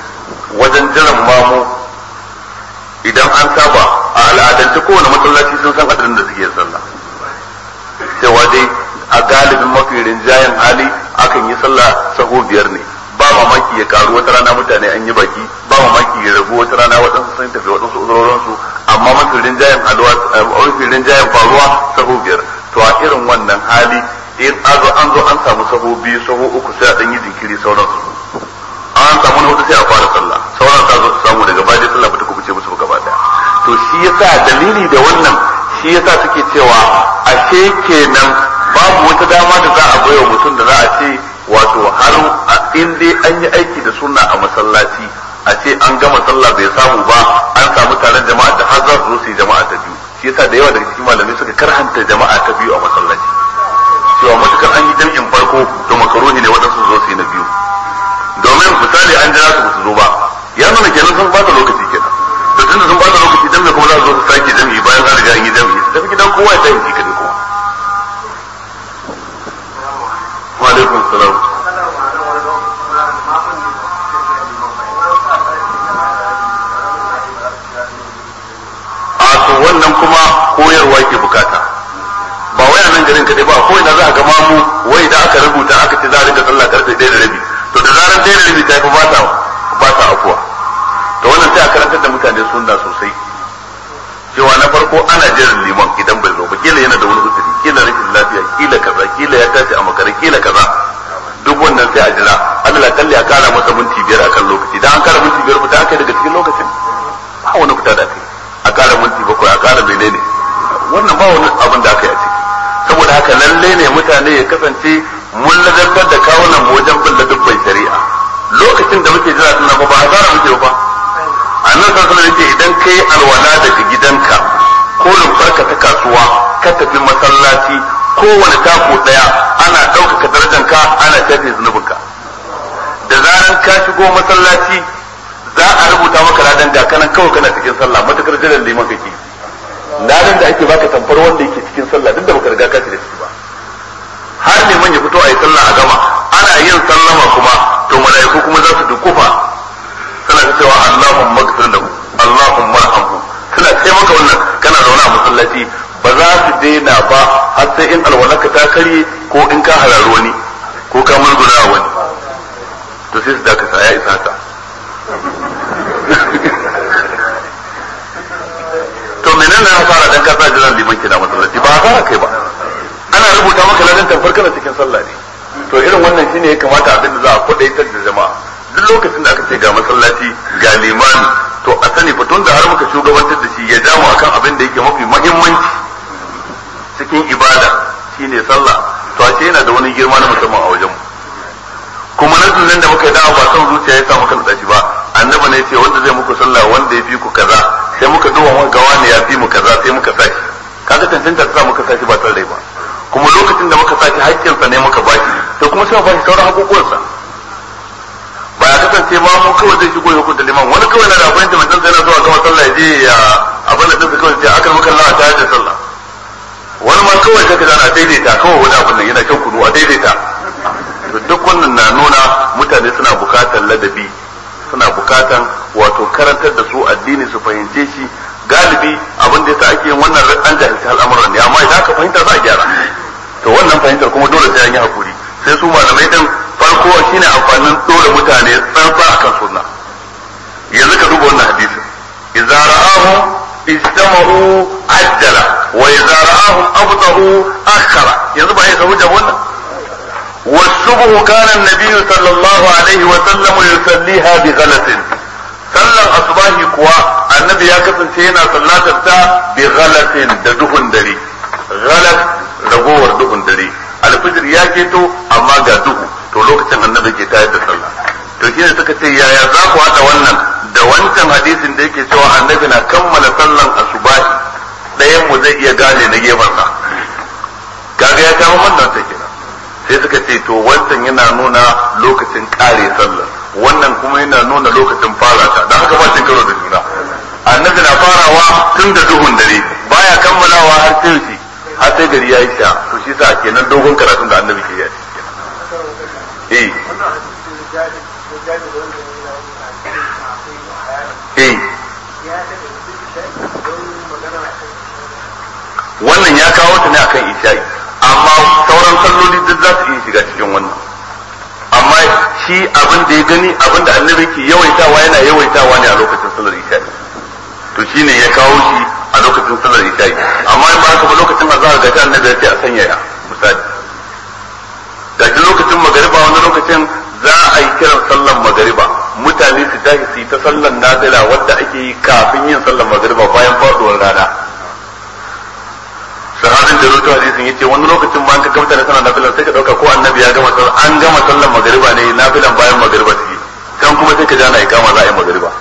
wajen jiran mamu idan an saba a al'adance kowane masallaci sun san adadin da suke sallah cewa dai a galibin mafi rinjayen hali akan yi sallah saho biyar ne ba mamaki ya karu wata rana mutane an yi baki ba mamaki ya ragu wata rana waɗansu sun tafi waɗansu uzurorinsu amma mafi rinjayen halwa mafi rinjayen faruwa saho biyar to a irin wannan hali in an zo an zo an samu saho biyu saho uku sai a ɗan yi jinkiri sauransu an samu na hudu sai a fara sallah sauran ta zo su samu daga baya sallah bata kubuce musu gaba daya to shi yasa dalili da wannan shi yasa suke cewa ashe kenan babu wata dama da za a baiwa mutum da za a ce wato har in dai an yi aiki da sunna a masallaci a ce an gama sallah bai samu ba an samu taron jama'a da har za su zo su yi jama'a ta biyu shi yasa da yawa daga cikin malamai suka karhanta jama'a ta biyu a masallaci cewa matukar an yi jam'in farko to makaruhi ne waɗansu zo su yi na biyu domin misali an jira su su zo ba ya nuna kenan sun bata lokaci kenan to tunda sun bata lokaci dan me kuma za su zo su sake jami'i bayan an riga an yi jami'i su tafi gidan kowa ya tafi shi kadai kuma wa alaikum salam a to wannan kuma koyarwa ke bukata ba wai a nan garin kadai ba ko ina za a ga mamu wai da aka rubuta aka ce za a rika sallah karfe ɗaya da rabi to da zarar ɗaya da rabi ta fi ba ta ba ta afuwa to wannan sai a karantar da mutane sunna sosai cewa na farko ana jiran liman idan bai zo ba kila yana da wani uzuri kila rashin lafiya kila kaza kila ya tashi a makare kila kaza duk wannan sai a jira Allah kalli a kara masa minti biyar akan lokaci dan an kara minti biyar fita aka daga cikin lokacin ba wani fita da kai a kara minti bakwai a kara menene wannan ba wani abin da aka yi a ciki saboda haka lalle ne mutane ya kasance mun ladantar da kawunan mu wajen bin dubban shari'a lokacin da muke jira tunan ba a zara muke ba annan san sanar ce idan kai alwala daga gidanka ko rumfarka ta kasuwa ka tafi masallaci kowane tako daya ana ɗaukaka darajanka ana shafe zunubinka da zaran ka shigo masallaci za a rubuta maka ladan ga kanan kawai kana cikin sallah matukar jiran liman kake ladan da ake baka tamfar wanda yake cikin sallah duk da baka riga ka da shi ba har liman ya fito a yi sallah a gama ana yin sallama kuma to mala'iku kuma za su dukufa suna ta cewa Allahumma ighfir lahu Allahumma arhamhu suna ce maka wannan kana zaune a masallaci ba za su daina ba har sai in alwalaka ta karye ko in ka hararu wani ko ka murguna wani to sai su dakata ya isa haka to menene na fara dan ka sa jiran liman kina masallaci ba fara kai ba ana rubuta maka ladan tamfar kana cikin sallah ne to irin wannan shine ya kamata abin da za a kwadaitar da jama'a duk lokacin da aka ce ga masallaci ga limani to a sani fa tun da har muka shugabantar da shi ya jamu akan abin da yake mafi muhimmanci cikin ibada shine sallah to a ce yana da wani girma na musamman a wajen mu kuma nan nan da muka yi dawa ba son zuciya ya sa muka nada shi ba annabi ne ce wanda zai muku sallah wanda ya fi ku kaza sai muka duba muka ga wani ya fi mu kaza sai muka sa shi kaga tantance sa muka sa shi ba tare ba kuma lokacin da muka sa shi haƙƙinsa ne muka ba shi to kuma sai mu ba shi sauran haƙoƙuwansa ba ya kasance ma mu kawai zai shigo ya hukunta liman wani kawai na da abin da mutum sai na zuwa gama sallah ya je ya abin da dinsa kawai sai aka maka Allah ta da sallah wani ma kawai sai ka zana daidaita kawai wani abin nan yana shan kunu a daidaita duk wannan na nuna mutane suna bukatar ladabi suna bukatan wato karantar da su addini su fahimce shi galibi abin da yasa ake yin wannan an jahilci al'amuran ne amma idan aka fahimta za a gyara to wannan fahimtar kuma dole sai an yi hakuri sai su malamai din farko shine amfanin dole mutane tsantsa akan sunna yanzu ka duba wannan hadisin idza ra'ahu istama'u ajjala wa idza ra'ahu abtahu akhara yanzu ba ya samu da wannan والصبح كان النبي صلى الله عليه وسلم يصليها بغلس sallan asubahi kuwa annabi ya kasance yana sallatar ta bi ghalatin da duhun dare ghalat ragowar duhun dare alfijir ya keto amma ga duhu to lokacin annabi ke tayar da sallah to shine suka ce yaya za ku haɗa wannan da wancan hadisin da yake cewa annabi na kammala sallan asubahi ɗayan mu zai iya gane na gefensa kaga ya kawo wannan ta kenan sai suka ce to wancan yana nuna lokacin kare sallar wannan kuma yana nuna lokacin fara ta dan haka ba cin karo da juna annabi na farawa tun da duhun dare baya kammalawa har sai shi har sai gari ya yi sha to shi sa kenan dogon karatun da annabi ke yi eh abin da ya gani abin da annabi ke yawaitawa yana yawaitawa ne a lokacin sallar isha'i to shine ya kawo shi a lokacin sallar isha'i amma in ba haka ba lokacin azhar ga ta annabi ya ce a sanya ya misali ga shi lokacin magariba wani lokacin za a yi kiran sallar magariba mutane su tashi su yi ta sallar nazila wadda ake yi kafin yin sallar magariba bayan faduwar rana sahabin da rutu hadisin yace wani lokacin ba an ka kamta da sallar nafilan sai ka dauka ko annabi ya gama sallar an gama sallar magariba ne nafilan bayan magariba take kan kuma sai ka ja na ikama za a yi magariba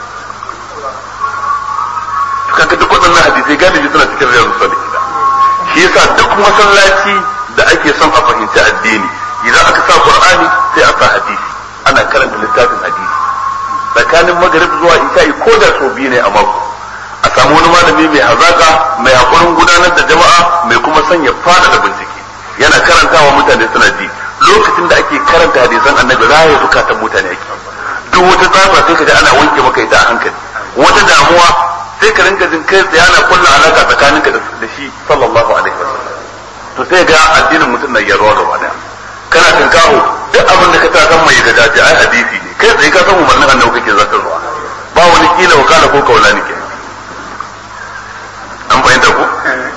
kaga duk waɗannan hadisai galibi suna cikin riyadu salihin shi yasa duk masallaci da ake son a fahimci addini idan aka sa qur'ani sai a sa hadisi ana karanta littafin hadisi tsakanin magrib zuwa isha'i ko da so biyu ne a mako a samu wani malami mai hazaka mai hakurin gudanar da jama'a mai kuma sanya fada da bincike yana karantawa mutane suna ji lokacin da ake karanta hadisan annabi raya zukatan mutane ake duk wata tsafa sai ka ji ana wanke maka ita a hankali wata damuwa sai ka rinka jin kai tsaye ana kulla alaka tsakaninka da shi sallallahu alaihi wasallam to sai ga addinin mutum na yarwa gaba daya kana tinkaho duk abin da ka ta san mai da dace ai hadisi ne kai tsaye ka san umarnin annabi kake zartarwa ba wani kila wakala ko kaula ne kenan an fahimta ko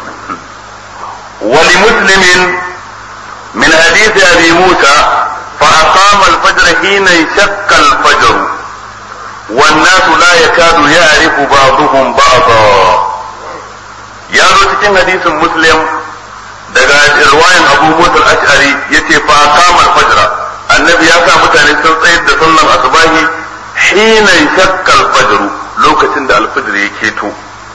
wali muslimin min hadisi abi musa fa aqama al-fajr hina shakka al-fajr والناس لا يكاد يعرف بعضهم بعضا ya zo cikin hadisin muslim daga riwayan abu musa al-ash'ari yace fa qama al-fajr annabi ya sa mutane sun tsayar da sallan asubahi hina shakka al-fajr lokacin da al-fajr ya keto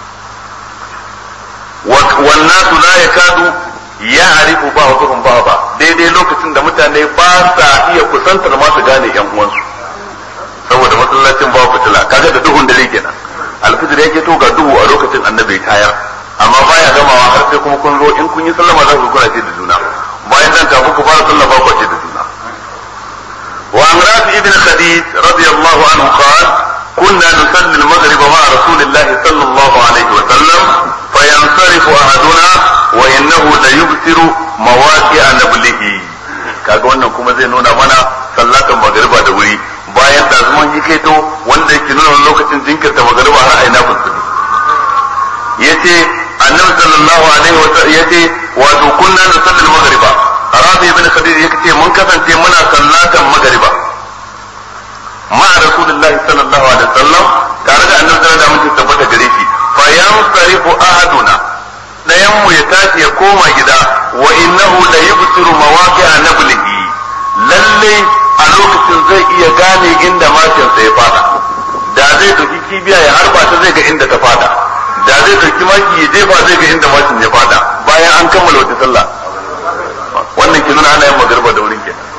wan nasu la yakadu ya'rifu ba'dhum ba'da daidai lokacin da mutane ba sa iya kusantar ma su gane yan uwansu saboda masallacin ba fitila kaga da duhun dare kenan al-fajr ya keto ga duhu a lokacin annabi tayar amma baya gamawa har sai kuma kun zo in kun yi sallama za ku kuna ce da juna bayan nan kafin ku fara sallah ba ku ce da juna wa an rafi ibn khadij radiyallahu anhu qala كنا نصلي المغرب مع رسول الله صلى الله عليه وسلم فينصرف احدنا وانه ليبصر مواقع نبله kaga wannan kuma zai nuna mana sallatan magariba da wuri bayan da zuman yi kaito wanda yake nuna lokacin jinkirta magariba har aina fulfuli yace annabi sallallahu alaihi wa sallam yace wato kunna nusalli al-maghriba rabi ibn khadij yace mun kasance muna sallatan magriba ma rasulullah sallallahu alaihi wasallam tare da annabi sallallahu alaihi wasallam tabbata gare shi fa yansarifu ahaduna dayan mu ya tashi ya koma gida wa innahu la yubsiru mawaqi'a nablihi lalle a lokacin zai iya gane inda mashin ya fada da zai dauki kibiya ya harba ta zai ga inda ta fada da zai dauki maki ya jefa zai ga inda mashin ya fada bayan an kammala wata sallah wannan ke nuna ana yin magarba da wurin kenan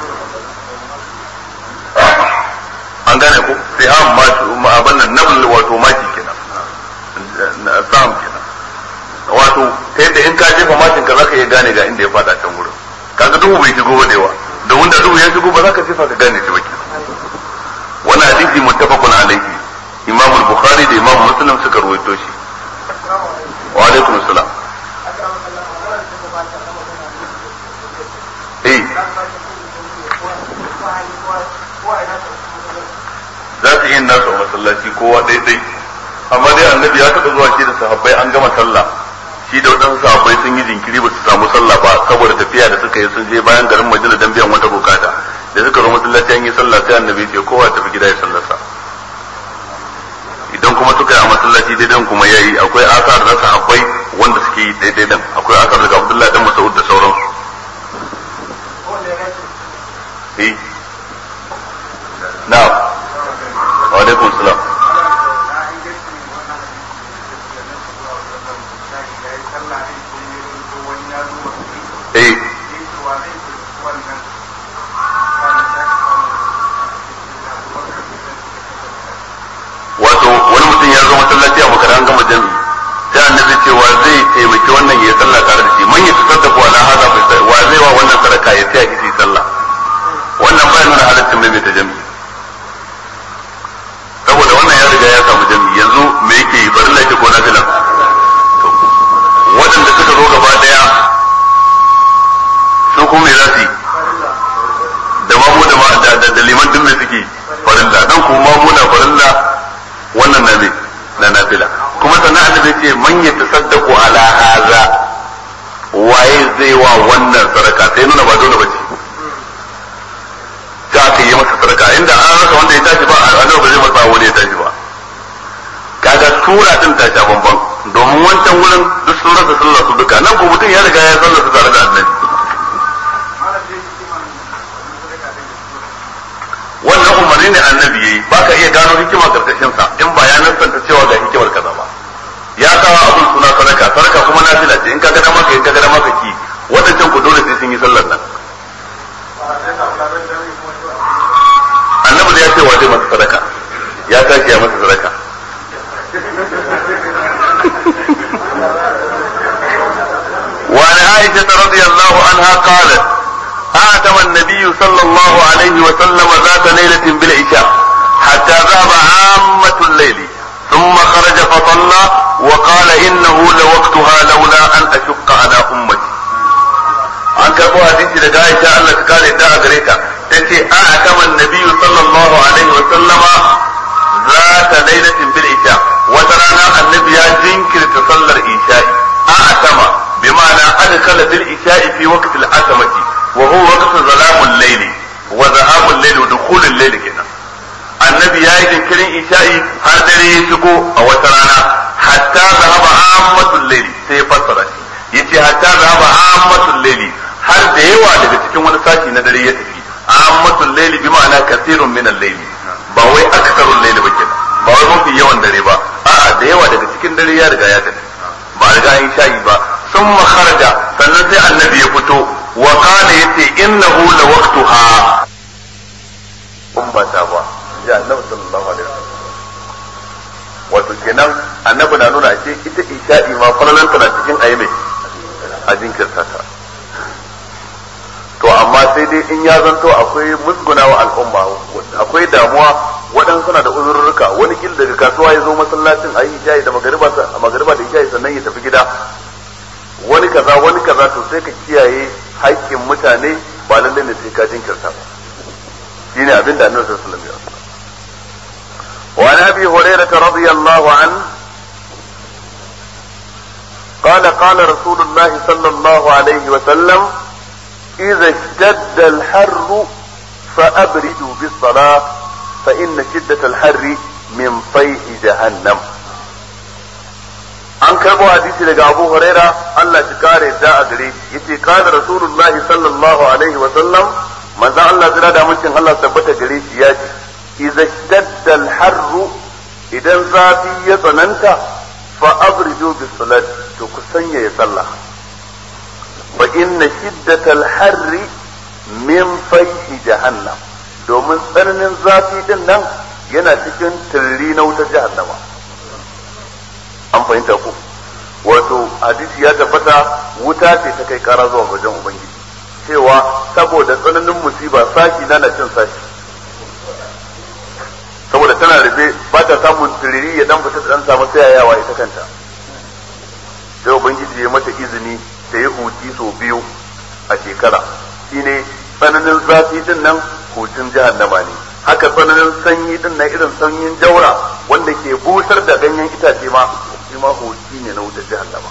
an gane ko sai ham ma abin nan nabl wato maki kenan sam kenan wato ta yadda in ka jefa mashin ka zaka iya gane ga inda ya fada can wurin kaga duhu bai shigo ba da yawa da wanda duhu ya shigo ba zaka jefa ka gane shi ba kenan wannan hadisi muttafaqun alaihi imam al-bukhari da imam muslim suka rawaito shi wa alaikum assalam eh za su yi nasu a masallaci kowa daidai amma dai annabi ya taɓa zuwa shi da sahabbai an gama sallah shi da waɗansu sahabbai sun yi jinkiri ba su samu sallah ba saboda tafiya da suka yi sun je bayan garin madina don biyan wata bukata da suka zo masallaci an yi sallah sai annabi ce kowa tafi gida ya sallarsa idan kuma suka yi a masallaci daidan kuma ya yi akwai asar na sahabbai wanda suke yi daidai dan akwai asar daga abdullahi dan mas'ud da sauransu eh na'am wa alaikum salam eh wato wani mutum ya zo masallaci a makara an gama jami'i sai annabi cewa zai taimaki wannan ya sallah tare da shi man ya tasaddaqa wala hada wa zai wa wannan sadaka ya tsaya shi sallah wannan ba nuna halaccin mai ta jami'i saboda wannan ya riga ya samu jami'i yanzu me yake yi bari laifi ko na filan waɗanda suka zo gaba daya su kuma me za su yi da mamu da ma- da da- da liman duk mai suke farilla dan kuma mamu na farilla wannan na me na nafila kuma sannan annabi ce man yatasaddaqu ala hadha waye zai wa wannan sadaka sai nuna ba dole bace ta aka yi masa sadaka inda an rasa wanda ya tashi ba annabi ba zai masa wanda ya tashi ba kaga sura din ta sha bamban domin wancan wurin duk sun rasa sallar su duka nan ko mutum ya riga ya sallar su tare da annabi malam dai hikiman sadaka din wannan umarni ne annabi yayi baka iya gano hikima karkashin sa in ba ya nasanta cewa ga hikimar kaza ba ya kawo abin suna sadaka sadaka kuma nafila ce in ka ga dama ka yi ka ga dama ka ki wadancan ku dole sai sun yi sallar nan ba sai ka kula da jami'i kuma to annabi da ya ce wa zai masa sadaka ya tashi ya masa sadaka وعن عائشة رضي الله عنها قالت أعتم النبي صلى الله عليه وسلم ذات ليلة بالعشاء حتى ذهب عامة الليل ثم خرج فصلى وقال إنه لوقتها لولا أن أشق على أمتي an karɓo hadisi daga Aisha Allah ta kare ta a gare ta tace a akama annabi sallallahu alaihi wa sallama zata lailatin bil isha wata rana annabi ya jinkirta sallar isha'i a akama bi ma'ana adkhala bil isha'i fi waqti al asamati wa huwa waqtu zalamul layli wa zahabul layli wa dukhulul layli kenan annabi ya yi jinkirin isha'i har dare ya shigo a wata rana hatta zahaba ammatul layli sai ya fassara shi yace hatta zahaba ammatul layli har da yawa daga cikin wani sashi na dare ya tafi ammatul layli bi ma'ana kasirun min al-layli ba wai aksarul layli ba kenan ba wai mafi yawan dare ba a'a da yawa daga cikin dare ya riga ya tafi ba a riga yin shayi ba sun kharaja sannan sai annabi ya fito wa kana yace innahu la waqtuha kun ba ta ba ya annabi sallallahu alaihi wasallam wato kenan annabi na nuna ce ita isha'i ma falalanta na cikin ayi mai a jinkirta ta to amma sai dai in ya zanto akwai musguna wa al'umma akwai damuwa waɗansu suna da uzurruka wani kil daga kasuwa ya zo masallacin a yi isha'i da magariba a magariba da isha'i sannan ya tafi gida wani kaza wani kaza to sai ka kiyaye haƙƙin mutane ba lallai ne sai ka jinkirta ba shine abin da annabi sallallahu alaihi wasallam ya وعن ابي هريره رضي الله عنه قال قال رسول الله صلى الله عليه وسلم اذا اشتد الحر فابردوا بالصلاه فان شده الحر من فيح جهنم an karbo hadisi daga abu huraira Allah shi kare da a gare yace kana rasulullah sallallahu alaihi wa sallam manzo Allah jira da mutum Allah tabbata gare shi ya ce idza ishtadda al-harr idan zafi ya tsananta fa abridu bis salat to ku sanya ya sallah fa inna shiddatal harri min fayhi jahannam domin tsananin zafi din nan yana cikin turri na wutar jahannama an fahimta ku wato hadisi ya tabbata wuta ce ta kai kara zuwa wajen ubangiji cewa saboda tsananin musiba sashi na na cin sashi saboda tana rufe ba ta samun turiri ya dan fita dan samu tsayayawa ita kanta sai ubangiji ya mata izini ta yi huci sau biyu a shekara shine tsananin zafi din nan hutun jahannama ne haka tsananin sanyi din na irin sanyin jaura wanda ke busar da ganyen itace ma shi ma huci ne na wutar jahannama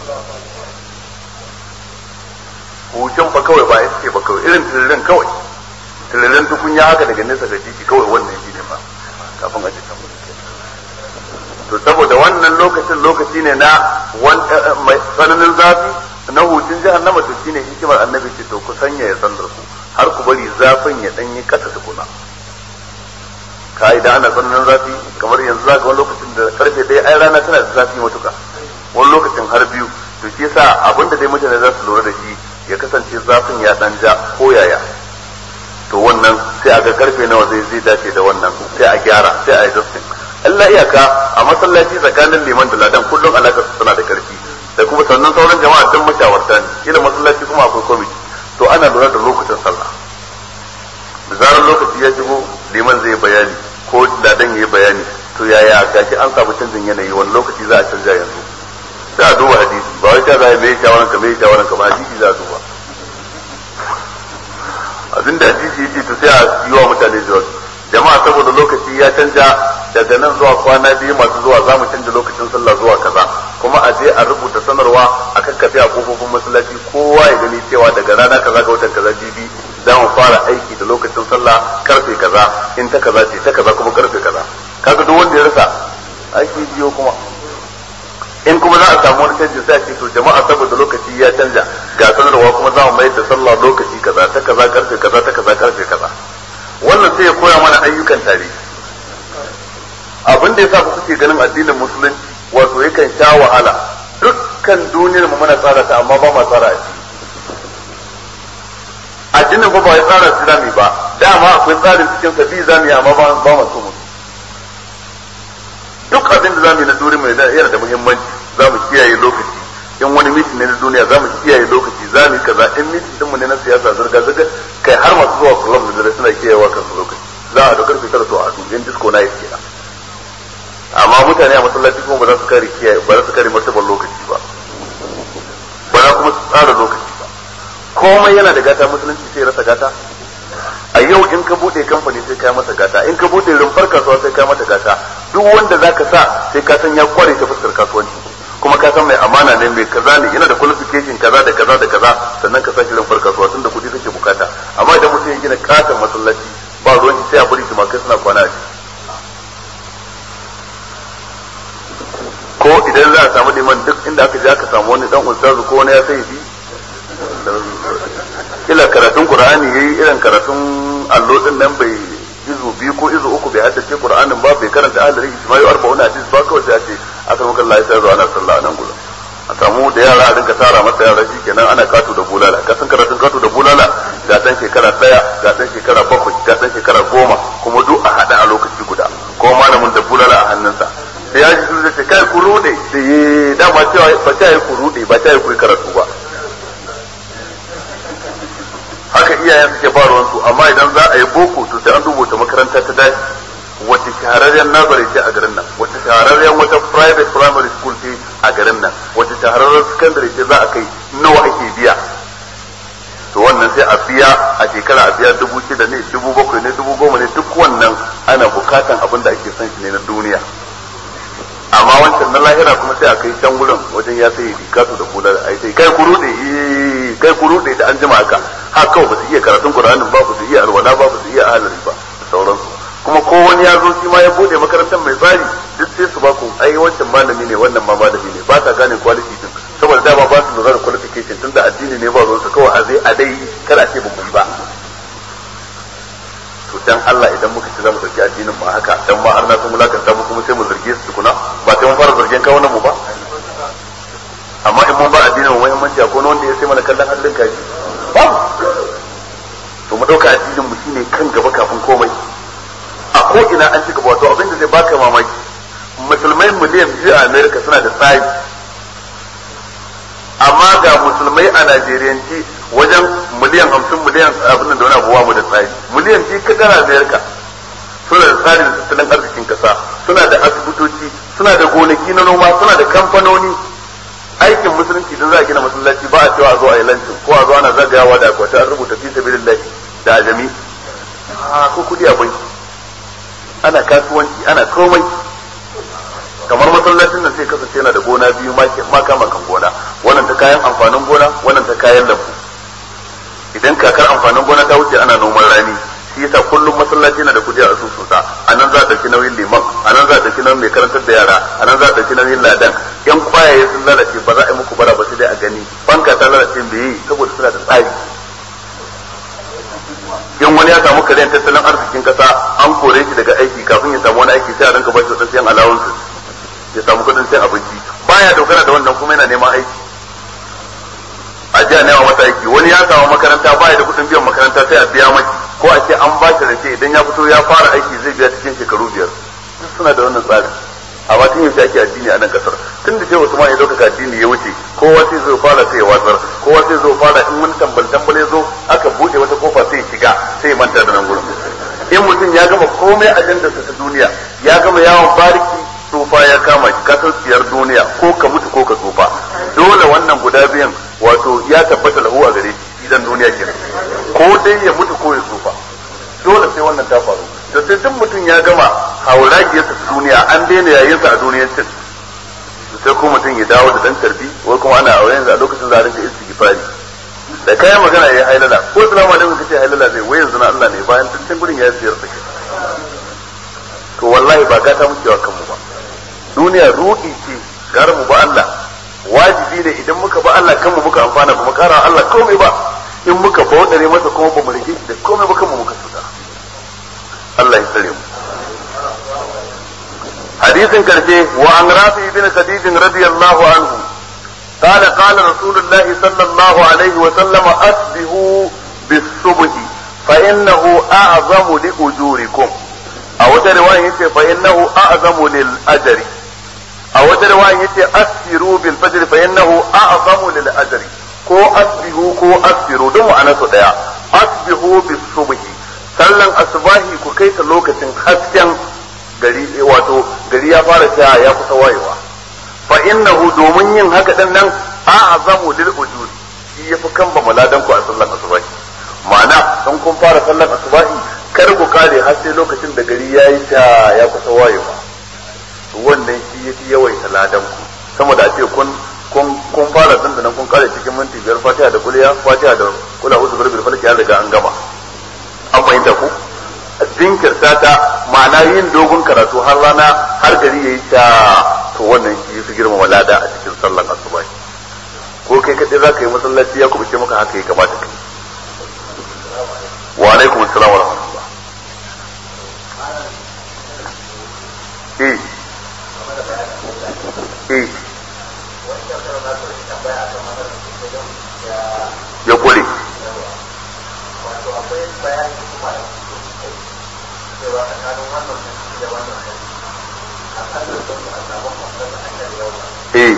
hucin fa kawai ba ita ce ba kawai irin tiririn kawai tiririn tukunya haka daga nesa ga jiki kawai wannan shi ne ba kafin a jikin to saboda wannan lokacin lokaci ne na mai tsananin zafi na hutun jahannama to shine hikimar annabi ce to ku sanya ya sallar ku har ku bari zafin ya danyi kasa tukuna ka idan ana tsananin zafi kamar yanzu zaka wani lokacin da karfe ɗaya ai rana tana da zafi matuka wani lokacin har biyu to shi yasa abinda dai mutane za su lura da shi ya kasance zafin ya dan ja ko yaya to wannan sai a ga karfe nawa zai zai dace da wannan sai a gyara sai a yi dustin Allah iyaka a masallaci tsakanin liman da ladan kullum alaka suna da karfi da kuma sannan sauran jama'a don mashawarta ne kila masallaci kuma akwai kwamiti to ana lura da lokutan sallah da zarar lokaci ya shigo liman zai bayani ko ladan ya yi bayani to yaya gashi an samu canjin yanayi wani lokaci za a canja yanzu sai a duba hadisi ba wai ta za a mai shawaran ka mai shawaran ka ba hadisi za a duba abin da hadisi yake to sai a yi wa mutane jawabi jama'a saboda lokaci ya canja daga nan zuwa kwana biyu masu zuwa za mu canja lokacin sallah zuwa kaza kuma a je a rubuta sanarwa a kakkafe a kofofin masallaci kowa ya gani cewa daga rana kaza ga watan kaza jibi za mu fara aiki da lokacin sallah karfe kaza in ta kaza ce ta kaza kuma karfe kaza kaga duk wanda ya rasa aiki biyo kuma in kuma za a samu wani canji sai a ce to jama'a saboda lokaci ya canja ga sanarwa kuma za mu mayar da sallah lokaci kaza ta kaza karfe kaza ta kaza karfe kaza wannan sai ya koya mana ayyukan tare abin da yasa kuke ganin addinin musulunci wato yakan sha wahala dukkan duniyar mu muna tsara ta amma ba ma tsara a addinin ba ba ya tsara islami ba dama akwai tsarin cikin sa bi zamu yi amma ba ba mu so mu duk abin da zamu yi na duniya mai yana da muhimmanci zamu kiyaye lokaci in wani mitin ne na duniya zamu kiyaye lokaci zamu yi kaza in mitin din mu ne na siyasa zurga zurga kai har masu zuwa club da dare suna kiyayewa kansu lokaci za a da karfe tara to a dubin disco na yake kenan amma mutane a masallaci kuma ba za su kare kiyaye ba za su kare martabar lokaci ba ba za kuma su tsara lokaci ba komai yana da gata musulunci sai rasa gata a yau in ka bude kamfani sai ka masa gata in ka bude rumfar kasuwa sai ka mata gata duk wanda zaka sa sai ka san ya kware ta fuskar kasuwanci kuma ka san mai amana ne mai kaza ne yana da qualification kaza da kaza da kaza sannan ka sashi rumfar kasuwa tunda kudi kake bukata amma idan mutum ya gina katon masallaci ba ruwan sai a bari kai suna kwana a ciki ko idan za a samu liman duk inda aka je aka samu wani dan ustazu ko wani ya sai bi ila karatun qur'ani yayi irin karatun allo din nan bai izu biyu ko izu uku bai haddace qur'anin ba bai karanta ahlul ijma'i arba'un hadis ba kawai sai a ce aka maka Allah ya zo ana sallah nan gurin a samu da yara a rinka tara masa yara shi kenan ana kato da bulala ka san karatun kato da bulala ga dan shekara daya ga dan shekara bakwai ga dan shekara goma kuma duk a hada a lokaci guda ko malamin da bulala a hannunsa sai ya ji zai ce kai ku rude sai yi dama cewa ba ta yi ku rude ba ta yi ku karatu ba haka iyayen suke ba ruwansu amma idan za a yi boko to sai an rubuta makaranta ta dace wata shahararren nazari ce a garin nan wata shahararren wata private primary school ce a garin nan wata shahararren secondary ce za a kai nawa ake biya to wannan sai a biya a shekara a biya dubu shida ne dubu bakwai ne dubu goma ne duk wannan ana bukatan abin da ake son shi ne na duniya amma wancan na lahira kuma sai a kai can wurin wajen ya sai rikatu da kula da ai sai kai ku rude kai ku rude da an jima haka ha kawai ba su iya karatun qur'anin ba ba su iya alwala ba ba su iya ahlari ba da sauransu kuma ko wani ya zo shi ma ya bude makarantar mai tsari duk sai su ba ku ai wancan malami ne wannan ma malami ne ba ta gane quality din saboda dama ba su lura da qualification tunda addini ne ba ruwan su kawai a zai a dai kada ce ba mu yi ba to dan Allah idan muka ci zamu dauki addinin mu haka dan ma har na san mulakanta mu kuma sai mu zarge su tukuna ba sai mun fara zargen kawo mu ba amma in mun ba addinin mu muhimmanci akwai wanda ya sai mana kallon hannun kaji ba to mu dauka addinin mu shine kan gaba kafin komai a ko ina an ci gaba wato abin da zai baka mamaki musulmai miliyan biyu a America suna da tsari amma ga musulmai a Najeriyanci wajen miliyan hamsin miliyan abin da wani abuwa mu da tsari miliyan biyu kadar Amerika suna da tsarin tattalin arzikin kasa suna da asibitoci suna da gonaki na noma suna da kamfanoni aikin musulunci don za a gina masallaci ba a cewa a zo a yi lancin ko a zo ana zagayawa da akwati an rubuta fi sabilillah da ajami a ko kudi a banki ana kasuwanci ana komai kamar masallacin nan sai kasance yana da gona biyu maka makan gona wannan ta kayan amfanin gona wannan ta kayan lambu idan kakar amfanin gona ta wuce ana noman rani shi yasa kullum masallaci yana da kudi a asusunsa a nan za a ɗauki nauyin liman a nan za a ɗauki nauyin mai karantar da yara a nan za a ɗauki nauyin ladan yan kwayaye sun lalace ba za a yi muku bara ba sai dai a gani banka ta lalace bai yi saboda suna da tsari in wani ya samu karyan tattalin arzikin kasa an kore shi daga aiki kafin ya samu wani aiki sai a rinka bashi wadansu yan allowances ya samu kudin sai abinci baya dogara da wannan kuma yana neman aiki a jiya nema masa aiki wani ya samu makaranta baya da kudin biyan makaranta sai a biya maki ko a ce an ba shi rake idan ya fito ya fara aiki zai biya cikin shekaru biyar duk suna da wannan tsarin amma tun yaushe ake addini a nan kasar tun da ce Usman ya dauka addini ya wuce kowa sai zo fara sai ya watsar kowa sai zo fara in wani tambal tambal ya zo aka bude wata kofa sai ya shiga sai ya manta da nan gurin in mutum ya gama komai ajandarsa ta duniya ya gama yawon bariki tsufa ya kama shi kasar siyar duniya ko ka mutu ko ka tsufa dole wannan guda biyan wato ya tabbata lahu a gare shi idan duniya kenan ko dai ya mutu ko ya tsufa dole sai wannan ta faru to sai duk mutum ya gama hauragiyarsa ta duniya an daina yayinsa a duniyancin sai ko mutum ya dawo da dan tarbi wai kuma ana aure yanzu a lokacin za a rinka istighfari da kayan magana ya hailala ko salamu alaikum kace hailala zai wai yanzu na Allah ne bayan tun gurin ya siyar sake to wallahi ba gata muke wa kanmu ba duniya ruɗi ce gara mu ba Allah wajibi ne idan muka ba Allah kanmu muka amfana ba mu kara Allah komai ba in muka baudare masa kuma ba mu rige shi da komai ba kanmu muka tuta Allah ya tsare mu hadisin karshe wa an rafi ibn khadij radiyallahu anhu قال قال رسول الله صلى الله عليه وسلم أسبهوا بالصبح فإنه أعظم لأجوركم أو رواية فإنه أعظم للأجر أو رواية أسفروا بالفجر فإنه أعظم للأجر ko asbihu ko asfiru don ma'ana su daya asbihu bis subhi sallan asbahi ku kai ta lokacin hasken gari wato gari ya fara ta ya kusa wayewa fa innahu domin yin haka din nan a'zamu lil ujur shi yafi kan ba maladan ku a sallan asbahi ma'ana dan kun fara sallan asbahi kar ku kare har sai lokacin da gari yayi ta ya kusa wayewa wannan shi yafi yawaita ladan ku sama da ce kun kun kun fara dandanan kun kare cikin minti biyar fatiha da kuliya fatiha da kula uzu birbil falki ya riga an gama an fahimta ku jinkirta ta ma'ana yin dogon karatu har rana har gari yayi ta to wannan shi yafi girma walada a cikin sallan asuba ko kai kadai zaka yi masallaci ya kubuce maka haka ya kamata kai wa alaikum assalam wa rahmatullah eh eh ya kure eh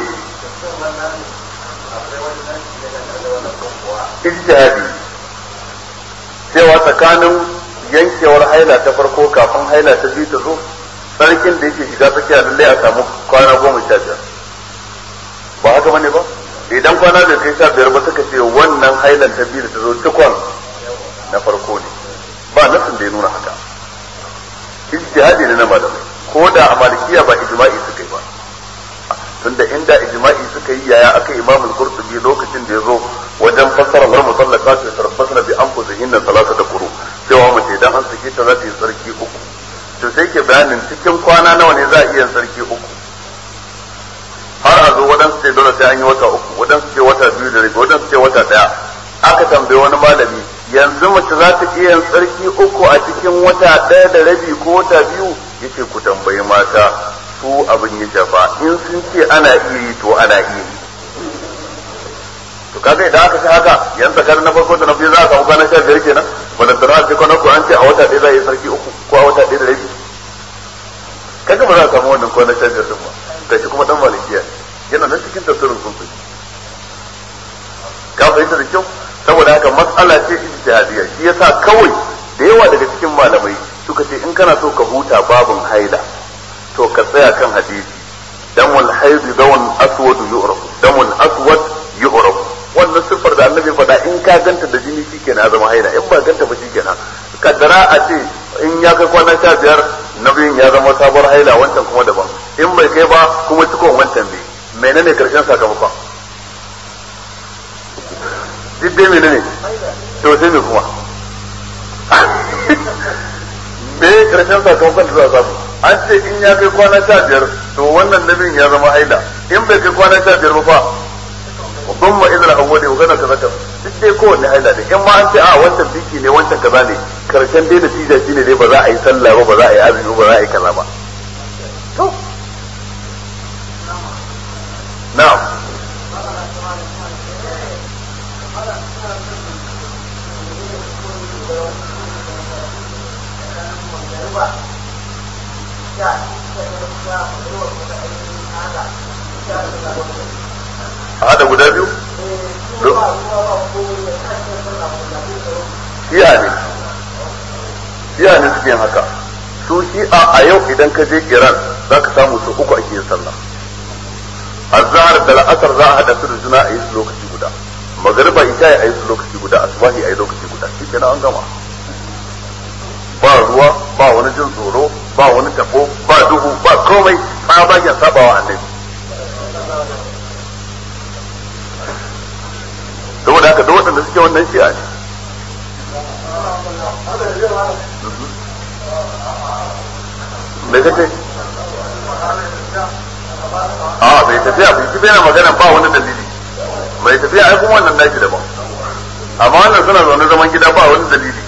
ijtihadi cewa tsakanin yankewar haila ta farko kafin haila ta biyu ta zo sarkin da yake shiga tsakiya lallai a samu kwana goma sha biyar ba haka bane ba idan kwana bai kai sha biyar ba suka ce wannan hailan ta biyu da ta zo cikon na farko ne ba nasin da ya nuna haka ijtihadi ne na malamai ko da a malikiya ba ijma'i suka yi ba tunda inda ijma'i suka yi yaya aka imam al-qurtubi lokacin da ya zo wajen fassara wal mutallaqat ya tarabbasna bi anfusihinna salasata quru cewa mace idan an sake ta za ta yi sarki uku to sai ke bayanin cikin kwana nawa ne za a iya sarki uku har a zo waɗansu ce dole sai an yi wata uku waɗansu ce wata biyu da rabi waɗansu ce wata ɗaya aka tambaye wani malami yanzu mace za ta iya yin tsarki uku a cikin wata ɗaya da rabi ko wata biyu yace ku tambayi mata su abin ya shafa in sun ce ana iya yi to ana iya yi to kaga idan aka ce haka yan tsakanin na farko da na biyu za a samu kwana sha biyar kenan wanda da na ce kwana ko an ce a wata ɗaya za a yi sarki uku ko a wata ɗaya da rabi kaga ba za a samu wannan kwana sha biyar din ba gashi kuma dan malikiya yana nan cikin tafsirin sun ka fahimta da kyau saboda haka matsala ce ijtihadiyya shi yasa kawai da yawa daga cikin malamai suka ce in kana so ka huta babun haila to ka tsaya kan hadisi damul haidu dawan aswad yu'raf damul aswad yu'raf wannan siffar da annabi faɗa in ka ganta da jini shikenan ya zama haila in ba ganta ba shikenan kaddara a ce in ya kai kwana sha biyar na biyun ya zama sabuwar haila wancan kuma daban in bai kai ba kuma cikon wancan ne menene karshen sakamakon duk dai menene to sai me kuma me karshen sakamakon da za a samu an ce in ya kai kwana sha biyar to wannan nabin ya zama haila in bai kai kwana sha biyar ba fa ثم إذا الأول وغنى كذا كذا duk dai kowanne haila ne in ma an ce a wancan biki ne wancan kaza ne karshen dai da tija shine dai ba za a yi sallah ba ba za a yi azumi ba za a yi kaza ba to na'am a hada guda biyu shiya ne shiya ne suke yin haka su shi'a a yau idan ka je iran za ka samu su uku ake yin sallah azhar da la'asar za a hada su da juna a yi su lokaci guda magariba isha ya yi su lokaci guda asubahi a yi lokaci guda shi kenan an gama ba ruwa ba wani jin tsoro ba wani tabo ba duhu ba komai tsabagen sabawa annabi saboda haka duk waɗanda suke wannan shi'a ne me kace a bai tafiya bai tafiya na magana ba wani dalili bai tafiya ai kuma wannan nashi daban amma wannan suna zaune zaman gida ba wani dalili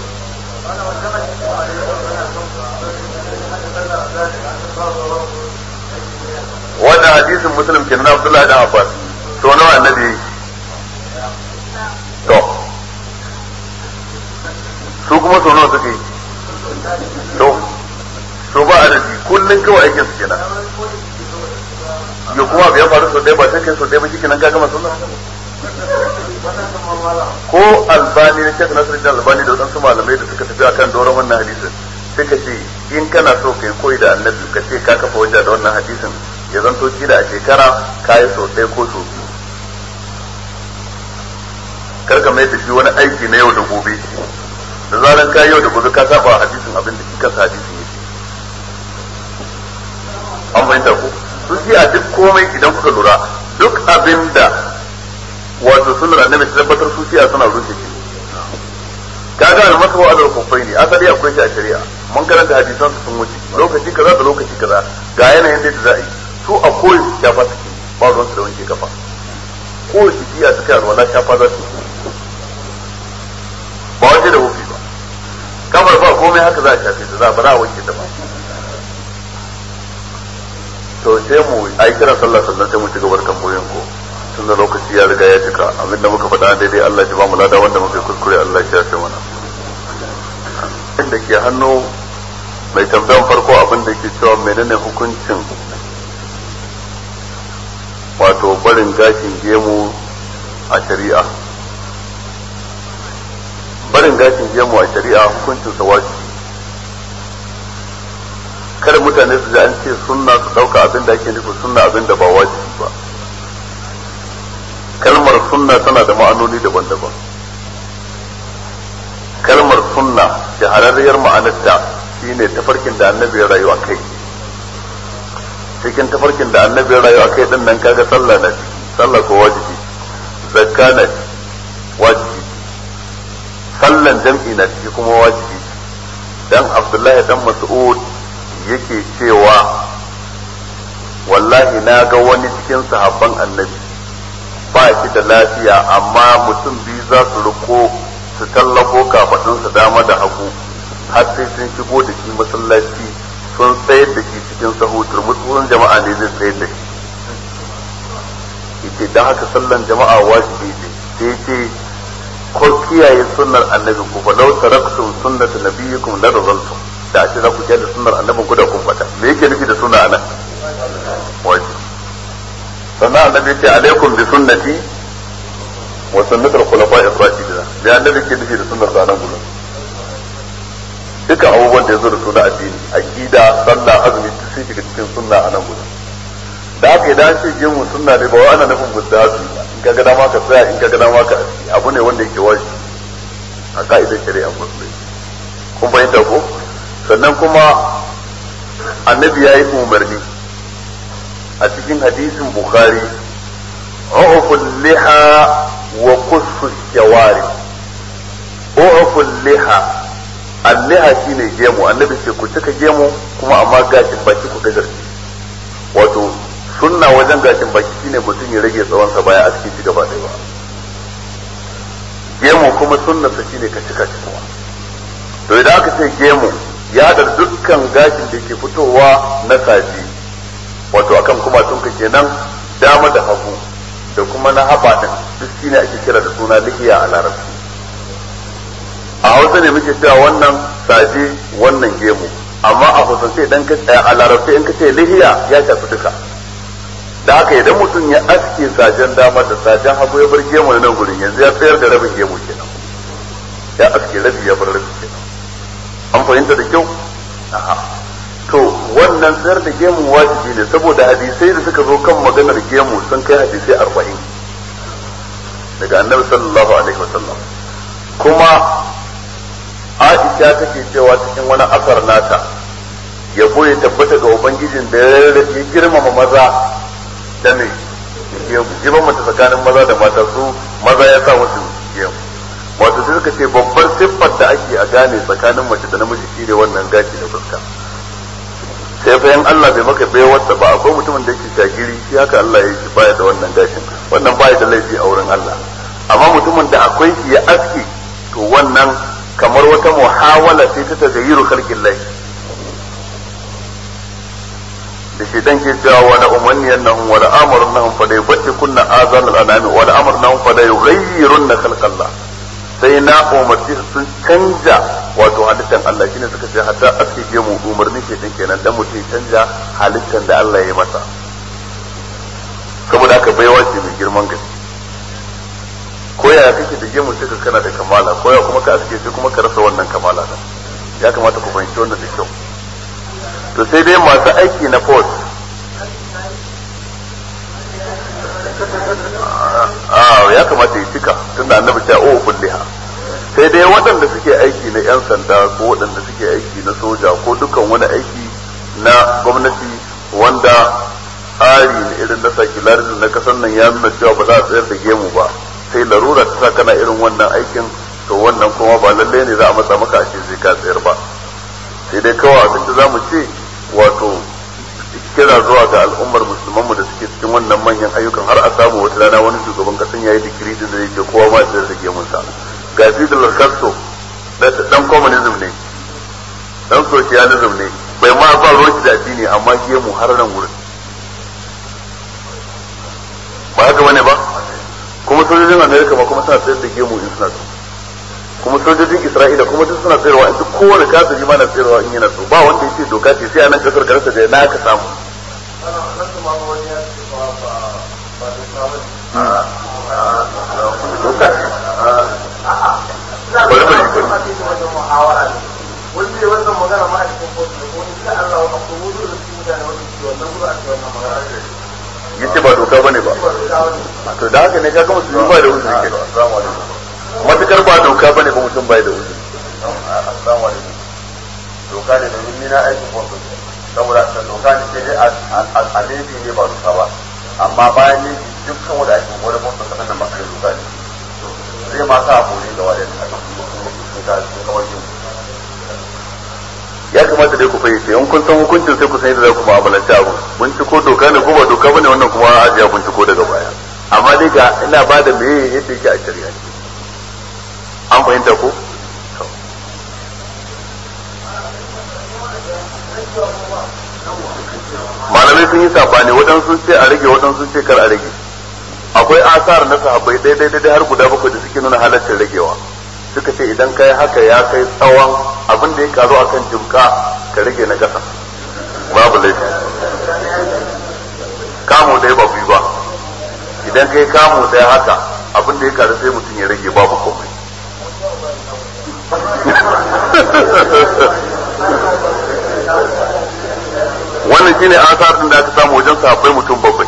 wannan hadisin muslim kenan Abdullahi dan Abbas to nawa annabi to su kuma so nawa suke to to ba adadi kullun kawai aikin su kenan ya kuma bai faru so dai ba sai kai so dai ba shi kenan ka gama sunna ko albani ne shek nasir da albani da wadansu malamai da suka tafi akan doron wannan hadisin suka ce in kana so kai koyi da annabi ka ce ka kafa wajen da wannan hadisin ya zanto kila a shekara ka yi sau ɗaya ko sau biyu kar ka mai da shi wani aiki na yau da gobe da zaran ka yau da gobe ka saba hadisin abin da kika hadisin yake an fahimta ko su ji a duk komai idan kuka lura duk abin da wato sunnar annabi ta tabbatar su siya suna rushe shi kaga al-masu wa al ne asali akwai shi a shari'a mun karanta hadisan su sun wuce lokaci kaza da lokaci kaza ga yanayin da za a yi su a koyi shafa suke ba ruwan su da wanke kafa ko su biya su kai alwala shafa za su ba waje da wufi ba kafar ba komai haka za a shafe ta za ba za a wanke ta ba to sai mu a yi kiran sallah sannan sai mu ci gabar tambayoyin ko tun da lokaci ya riga ya cika abin da muka faɗa daidai Allah ya ba mu lada wanda muka kuskure Allah ya shafe mana inda ke hannu mai tambayan farko abin da ke cewa menene hukuncin wato barin gashin gemu a shari'a barin gashin gemu a shari'a hukuncin sa wajibi kada mutane su ji an ce sunna su dauka abin da ake nufi sunna abin da ba wajibi ba kalmar sunna tana da ma'anoni daban-daban kalmar sunna shahararriyar ma'anarta shine tafarkin da annabi ya rayu a kai cikin tafarkin da annabi ya rayu a kai din nan kaga sallah na ciki sallah ko wajibi zakka na wajibi sallan jam'i na ciki kuma wajibi dan abdullahi dan mas'ud yake cewa wallahi na ga wani cikin sahabban annabi ba shi da lafiya amma mutum biyu za su riko su tallafo kafadunsa dama da hagu har sai sun shigo da shi masallaci sun tsayar da shi cikin sahu turmutsuwan jama'a ne zai tsayar da shi yace dan haka sallan jama'a wajibi ne sai ce ko kiyaye sunnar annabin ku fa law taraktum sunnata nabiyikum la radaltum da a ce za ku kiyaye sunnar annabin ku da kun fata me yake nufi da sunna anan wajibi sannan annabi ya ce alaikum bi sunnati wa sunnatul khulafa'i ar-rashidin da annabi ke nufi da sunnar sanan gudu dukkan abubuwan da ya zo da suna addini aqida sallah azumi duk sun shiga cikin sunna a nan gudu da haka idan ce je mu sunna ne ba wa ana nufin mustahabi in ka ga dama ka tsaya in ka ga dama ka aski abu ne wanda yake wajibi a ka'idar shari'a musulunci kun fahimta ko sannan kuma annabi ya yi umarni a cikin hadisin bukhari u'ful liha wa qussu shawari u'ful liha alliha shine gemu annabi ce ku cika gemu kuma amma gashin baki ku gajarce wato sunna wajen gashin baki shine mutum ya rage tsawon sa baya a cikin shi gaba ɗaya ba gemu kuma sunna sa shine ka cika shi kuma to idan aka ce gemu ya da dukkan gashin da ke fitowa na saji wato akan kuma tunka kenan dama da hagu da kuma na haɓa din duk shine ake kira da suna lihiya a larabci a hausa ne muke cewa wannan saje wannan gemu amma a hausance idan ka a larabci in ka ce lihiya ya shafi duka da haka idan mutum ya aske sajen dama da sajen hagu ya bar gemu na nan gurin yanzu ya tsayar da rabin gemu kenan ya aske rabi ya bar rabi kenan an fahimta da kyau to wannan tsayar da gemu wajibi ne saboda hadisai da suka zo kan maganar gemu sun kai hadisai arba'in daga annabi sallallahu alaihi wasallam kuma Aisha take cewa cikin wani asar nata yabo ya tabbata ga ubangijin da ya girmama maza da me ya mata tsakanin maza da mata su maza ya sa musu gemu wato sai suka ce babbar siffar da ake a gane tsakanin mace da namiji shi ne wannan gashi da fuska sai fa yan Allah bai maka bai wata ba akwai mutumin da yake shagiri shi haka Allah ya yi baya da wannan gashin wannan baya da laifi a wurin Allah amma mutumin da akwai shi ya aski to wannan kamar wata muhawala sai ta tagayyuru khalqin lahi da shi dan ke cewa wa la umanniyannahum wa la amrunahum fa la yubtikunna azan al-anami wa la amrunahum fa la yughayyirunna khalqallah sai na umarci sun canja wato halittar Allah shine suka ce hatta aske je mu umarni ke din kenan dan mutum ya canja halittar da Allah ya yi masa saboda haka baiwa ce mai girman gaske ko ya kake da gemu sai ka kana da kamala ko ya kuma ka aske sai kuma ka rasa wannan kamala din ya kamata ku fahimci wannan da kyau to sai dai masu aiki na post a ya kamata ya cika tunda annabi ta o kulliha sai dai waɗanda suke aiki na 'yan sanda ko waɗanda suke aiki na soja ko dukkan wani aiki na gwamnati wanda tsari na irin na sakularin na kasan nan ya nuna cewa ba za a tsayar da gemu ba sai larura ta sa kana irin wannan aikin to wannan kuma ba lalle ne za a matsa maka a ce zai ka tsayar ba sai dai kawai abin da za mu ce wato kira zuwa ga al'ummar musulman mu da suke cikin wannan manyan ayyukan har a samu wata rana wani shugaban kasan yayi digiri da zai ce kowa ma da rage mun sa ga Fidel Castro dan communism ne dan socialism ne bai ma ba roki da addini amma gemu har nan wurin ba haka bane ba kuma sojojin America ma kuma suna tsayar da gemu in suna so kuma sojojin Isra'ila kuma duk suna tsayarwa in duk kowane kafiri ma na tsayarwa in yana so ba wanda yace doka ce sai a nan kasar karasa da na ka samu bari bari wanda wannan magana ma a cikin kotu da wani da Allah wa akwai wuzu da su mutane wanda ke wannan gudu a cikin wannan magana yace ba doka bane ba to da haka ne ka ga musulmi ba da uzuri ke matukar ba doka bane ba mutum bai da uzuri assalamu alaikum doka ne domin ni na aikin kotu saboda ta doka ne sai dai a laifi ne ba doka ba amma bayan ne dukkan wanda ake wani kotu kasan nan masu doka ne zai ma sa kore ga wadda ta kawai yin ya kamata dai ku fahimci in kun san hukuncin sai ku san yadda za ku mu'amalanci abu binciko doka ne ko ba doka bane wannan kuma ajiya binciko daga baya amma dai ga ina ba da meye yadda yake a shari'a an fahimta ko malamai sun yi sabani waɗansu sun ce a rage waɗansu sun ce kar a rage akwai asar na sahabbai daidai daidai har guda bakwai da suke nuna halaccin ragewa suka ce idan kai haka ya kai tsawon abin da ya karu akan jimka ka rage na ƙasa babu laifi kamu ɗaya ba ba idan kai kamu ɗaya haka abin da ya karu sai mutum ya rage babu komai wannan shine asar din da aka samu wajen sahabbai mutum bakwai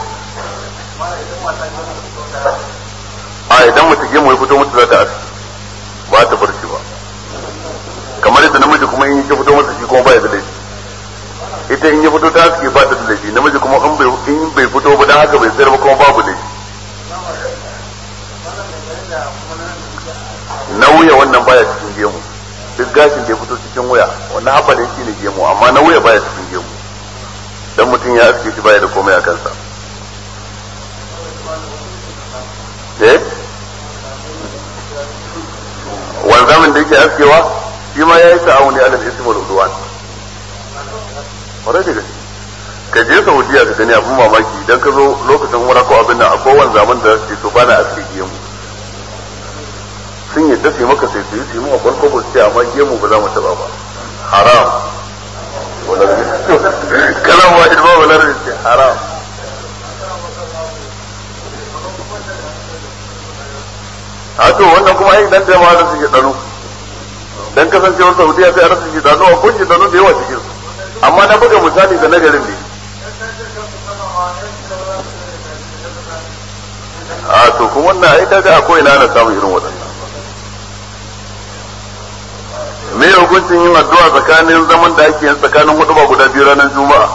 a idan mutum gemu ya fito mutu za ta aski ba ta bar shi ba kamar yadda namiji kuma in ya fito masa shi kuma ba ya da laifi ita in ya fito ta aski ba ta da laifi namiji kuma in bai in bai fito ba dan haka bai sayar ba kuma babu laifi na wuya wannan baya cikin gemu duk gashin da ya fito cikin wuya wannan haɓa da shi ne gemu amma na wuya baya cikin gemu dan mutum ya aske shi baya da komai a kansa eh wanzamin da yake askewa shi ma ya yi ta'awuni alal ismi wal udwan kwarai da gaske ka je saudiya ka gani abin mamaki idan ka zo lokacin umra ko abin nan akwai wanzamin da ce to bana aske gemu sun yadda su maka sai su yi su yi maka farko ba su ce amma gemu ba za mu taba ba haram kalan wahid ba wala ce haram a to wannan kuma ai dan da ma da suke dano dan kasancewar Saudiya sai a rasa shi dano ko shi dano da yawa cikin su amma na buga misali da nagarin ne a to kuma wannan ai kaga akwai ina na samu irin waɗannan me hukuncin yin addu'a tsakanin zaman da ake yin tsakanin huduba guda biyu ranar juma'a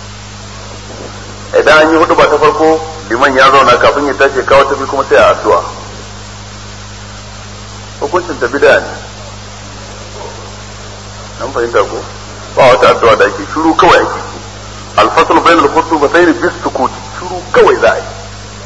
idan an yi huduba ta farko liman ya zauna kafin ya tashi kawo tafi kuma sai a addu'a hukuncin ta bida ne an fahimta ko ba wata addu'a da ake shiru kawai ake alfasl bain al-khutbatayn bis sukuti shiru kawai za a yi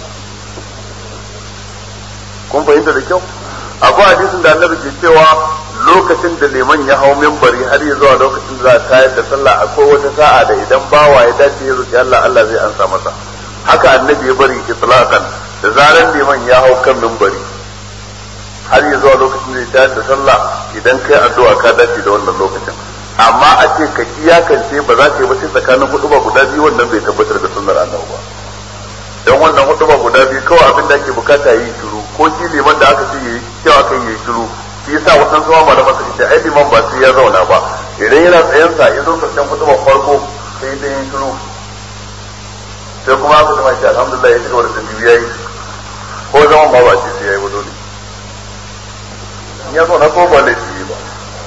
kun fahimta da kyau akwai hadisin da annabi ke cewa lokacin da liman ya hau mimbari har ya zuwa lokacin da za a tayar da sallah akwai wata sa'a da idan bawa ya dace ya roki Allah Allah zai ansa masa haka annabi ya bari itlaqan da zaran liman ya hau kan mimbari har ya zuwa lokacin da ya tayar da sallah idan kai addu'a ka dace da wannan lokacin amma a ce ka iyakance ba za ka yi ba sai tsakanin hudu ba guda biyu wannan bai tabbatar da sunnar annabi ba don wannan hudu ba guda biyu kawai abin da ake bukata yi shiru ko shi liman da aka ce yi cewa kan yi shiru shi yasa wasan zuwa malaman su ce ai liman ba sai ya zauna ba idan yana tsayen sa ya zo karshen hudu ba farko sai dai yi shiru sai kuma aka zama shi alhamdulillah ya ci gaba da tafiya yayi ko zaman ma ba ce sai yayi ba dole in ya zauna ko ba laifi ba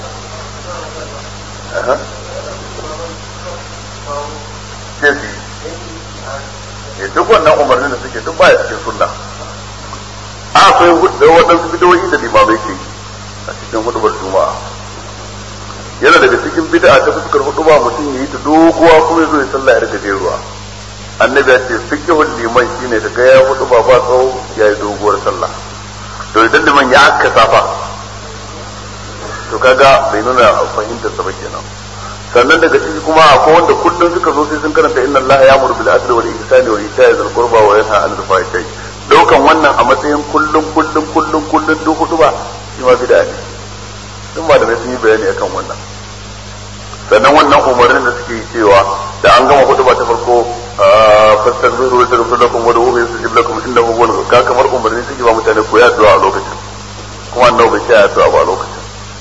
sai su yi duk wannan umarnin da suke duk baya cikin sunna akwai waɗansu bidoyi da limamai ke a cikin hudubar juma'a yana daga cikin bid'a ta fuskar huduba mutum ya yi ta doguwa kuma ya zo ya sallah yar gajeruwa annabi ya ce fiqhul liman shine da ga ya huduba ba tsawo ya yi doguwar sallah to idan liman ya aka safa to kaga bai nuna fahimtar sa ba kenan sannan daga ciki kuma akwai wanda kullum suka zo sai sun karanta inna allaha ya'muru bil adli wal ihsani wa ita'i dhil qurba wa yanha 'anil fahsha'i daukan wannan a matsayin kullum kullum kullum kullum duk hudu ba shi ma bid'a ne duk ba da sun yi bayani akan wannan sannan wannan umarnin da suke yi cewa da an gama hudu ba ta farko fastaghfiru wa taghfir lakum wa du'u yastajib lakum innahu huwal ka kamar umarni suke ba mutane ko ya addu'a a lokacin kuma annabi bai ce addu'a ba a lokacin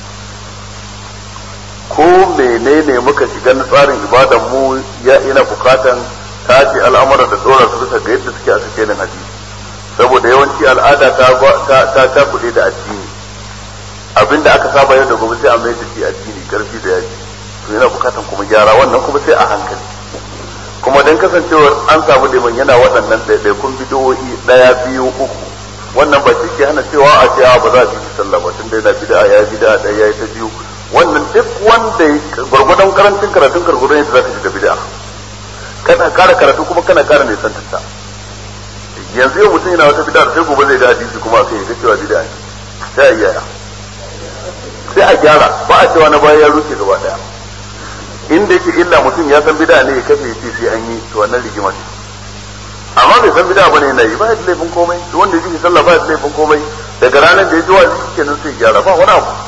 ko menene muka shiga na tsarin ibadan mu ya ina bukatan tashi al'amuran da dora su bisa ga yadda suke a cikin hadisi saboda yawanci al'ada ta ta ta kuɗe da addini abinda aka saba yau da gobe sai a mai da shi addini karfi da yaji to yana bukatan kuma gyara wannan kuma sai a hankali kuma dan kasancewar an samu liman yana waɗannan ɗaiɗaikun bidiyoyi ɗaya biyu uku wannan ba shi ke hana cewa a ce ba za a bi sallah ba tun da yana bid'a ya bid'a ɗaya ya yi ta biyu wannan duk wanda gwargwadon karancin karatun gwargwadon yadda za ka shiga bid'a kana kara karatu kuma kana kara mai santarta yanzu yau mutum yana wata bid'a sai gobe zai ga hadisi kuma aka yi ga cewa bid'a ne sai a gyara sai a gyara ba a cewa na baya ya rufe gaba daya inda yake illa mutum ya san bid'a ne ya kafe ya ce sai an yi to wannan rigima ce amma bai san bid'a bane yana yi ba ya da laifin komai to wanda ya ji sallah ba ya da laifin komai daga ranar da ya ji wa'azi kenan sai gyara ba wani abu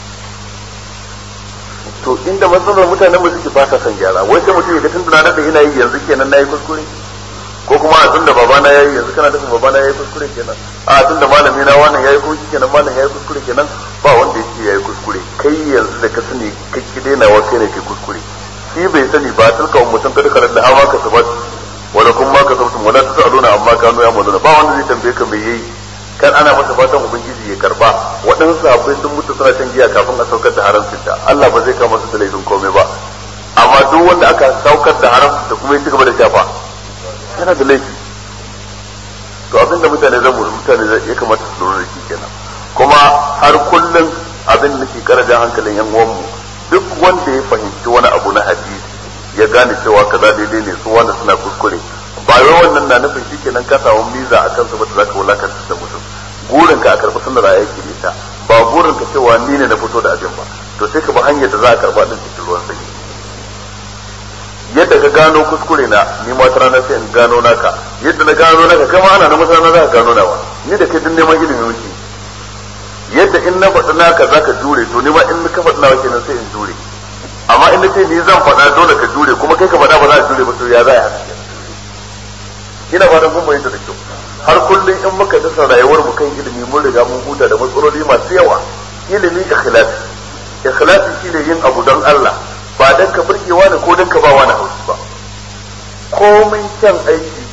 to inda matsalar mutanen mu suke ba sa son gyara wai sai mutum ya ga tunda na da ina yi yanzu kenan nayi kuskure ko kuma a tunda babana yayi yanzu kana da babana yayi kuskure kenan a tunda malami na wannan yayi ko kenan malam yayi kuskure kenan ba wanda yake yayi kuskure kai yanzu da ka sani kai ki daina wa kai ne kai kuskure shi bai sani ba tilka mutum kada karar da hawa ka sabat wala kun ma ka sabtum wala tasaluna amma kanu ya muluna ba wanda zai tambaye ka me yayi kan ana masa fatan ubangiji ya karba waɗansu sahabbai sun mutu suna shan giya kafin a saukar da haramcin ta Allah ba zai kama su da laifin komai ba amma duk wanda aka saukar da haramcin ta kuma ya ci gaba da shafa yana da laifi to abin da mutane zan mutane ya kamata su lura da shi kenan kuma har kullum abin da nake karajan hankalin yan uwanmu duk wanda ya fahimci wani abu na hadisi ya gane cewa kaza daidai ne su wanda suna kuskure ba wai wannan na nufin shi kenan ka samu miza a kansu ba da zaka wulakanta da mutum burin ka a karɓi sunnar ayyuki ne ta ba burin ka cewa ni ne na fito da abin ba to sai ka bi hanyar da za a karɓa din cikin ruwan sanyi yadda ka gano kuskure na ni ma ta rana sai in gano naka yadda na gano naka kama ana na masana za ka gano nawa ni da kai duk neman ilimi muke yadda in na faɗi naka za ka jure to ni ma in ka faɗi nawa kenan sai in jure amma in na ce ni zan faɗa dole ka jure kuma kai ka faɗa ba za a jure ba to ya za a yi haka ina fatan kun bayyana da kyau har kullum in muka dasa rayuwar mu kan ilimi mun riga mun huta da matsaloli masu yawa ilimi ikhlasi ikhlasi shine yin abu don Allah ba dan ka burgewa ne ko dan ka ba wani haushi ba komai kyan aiki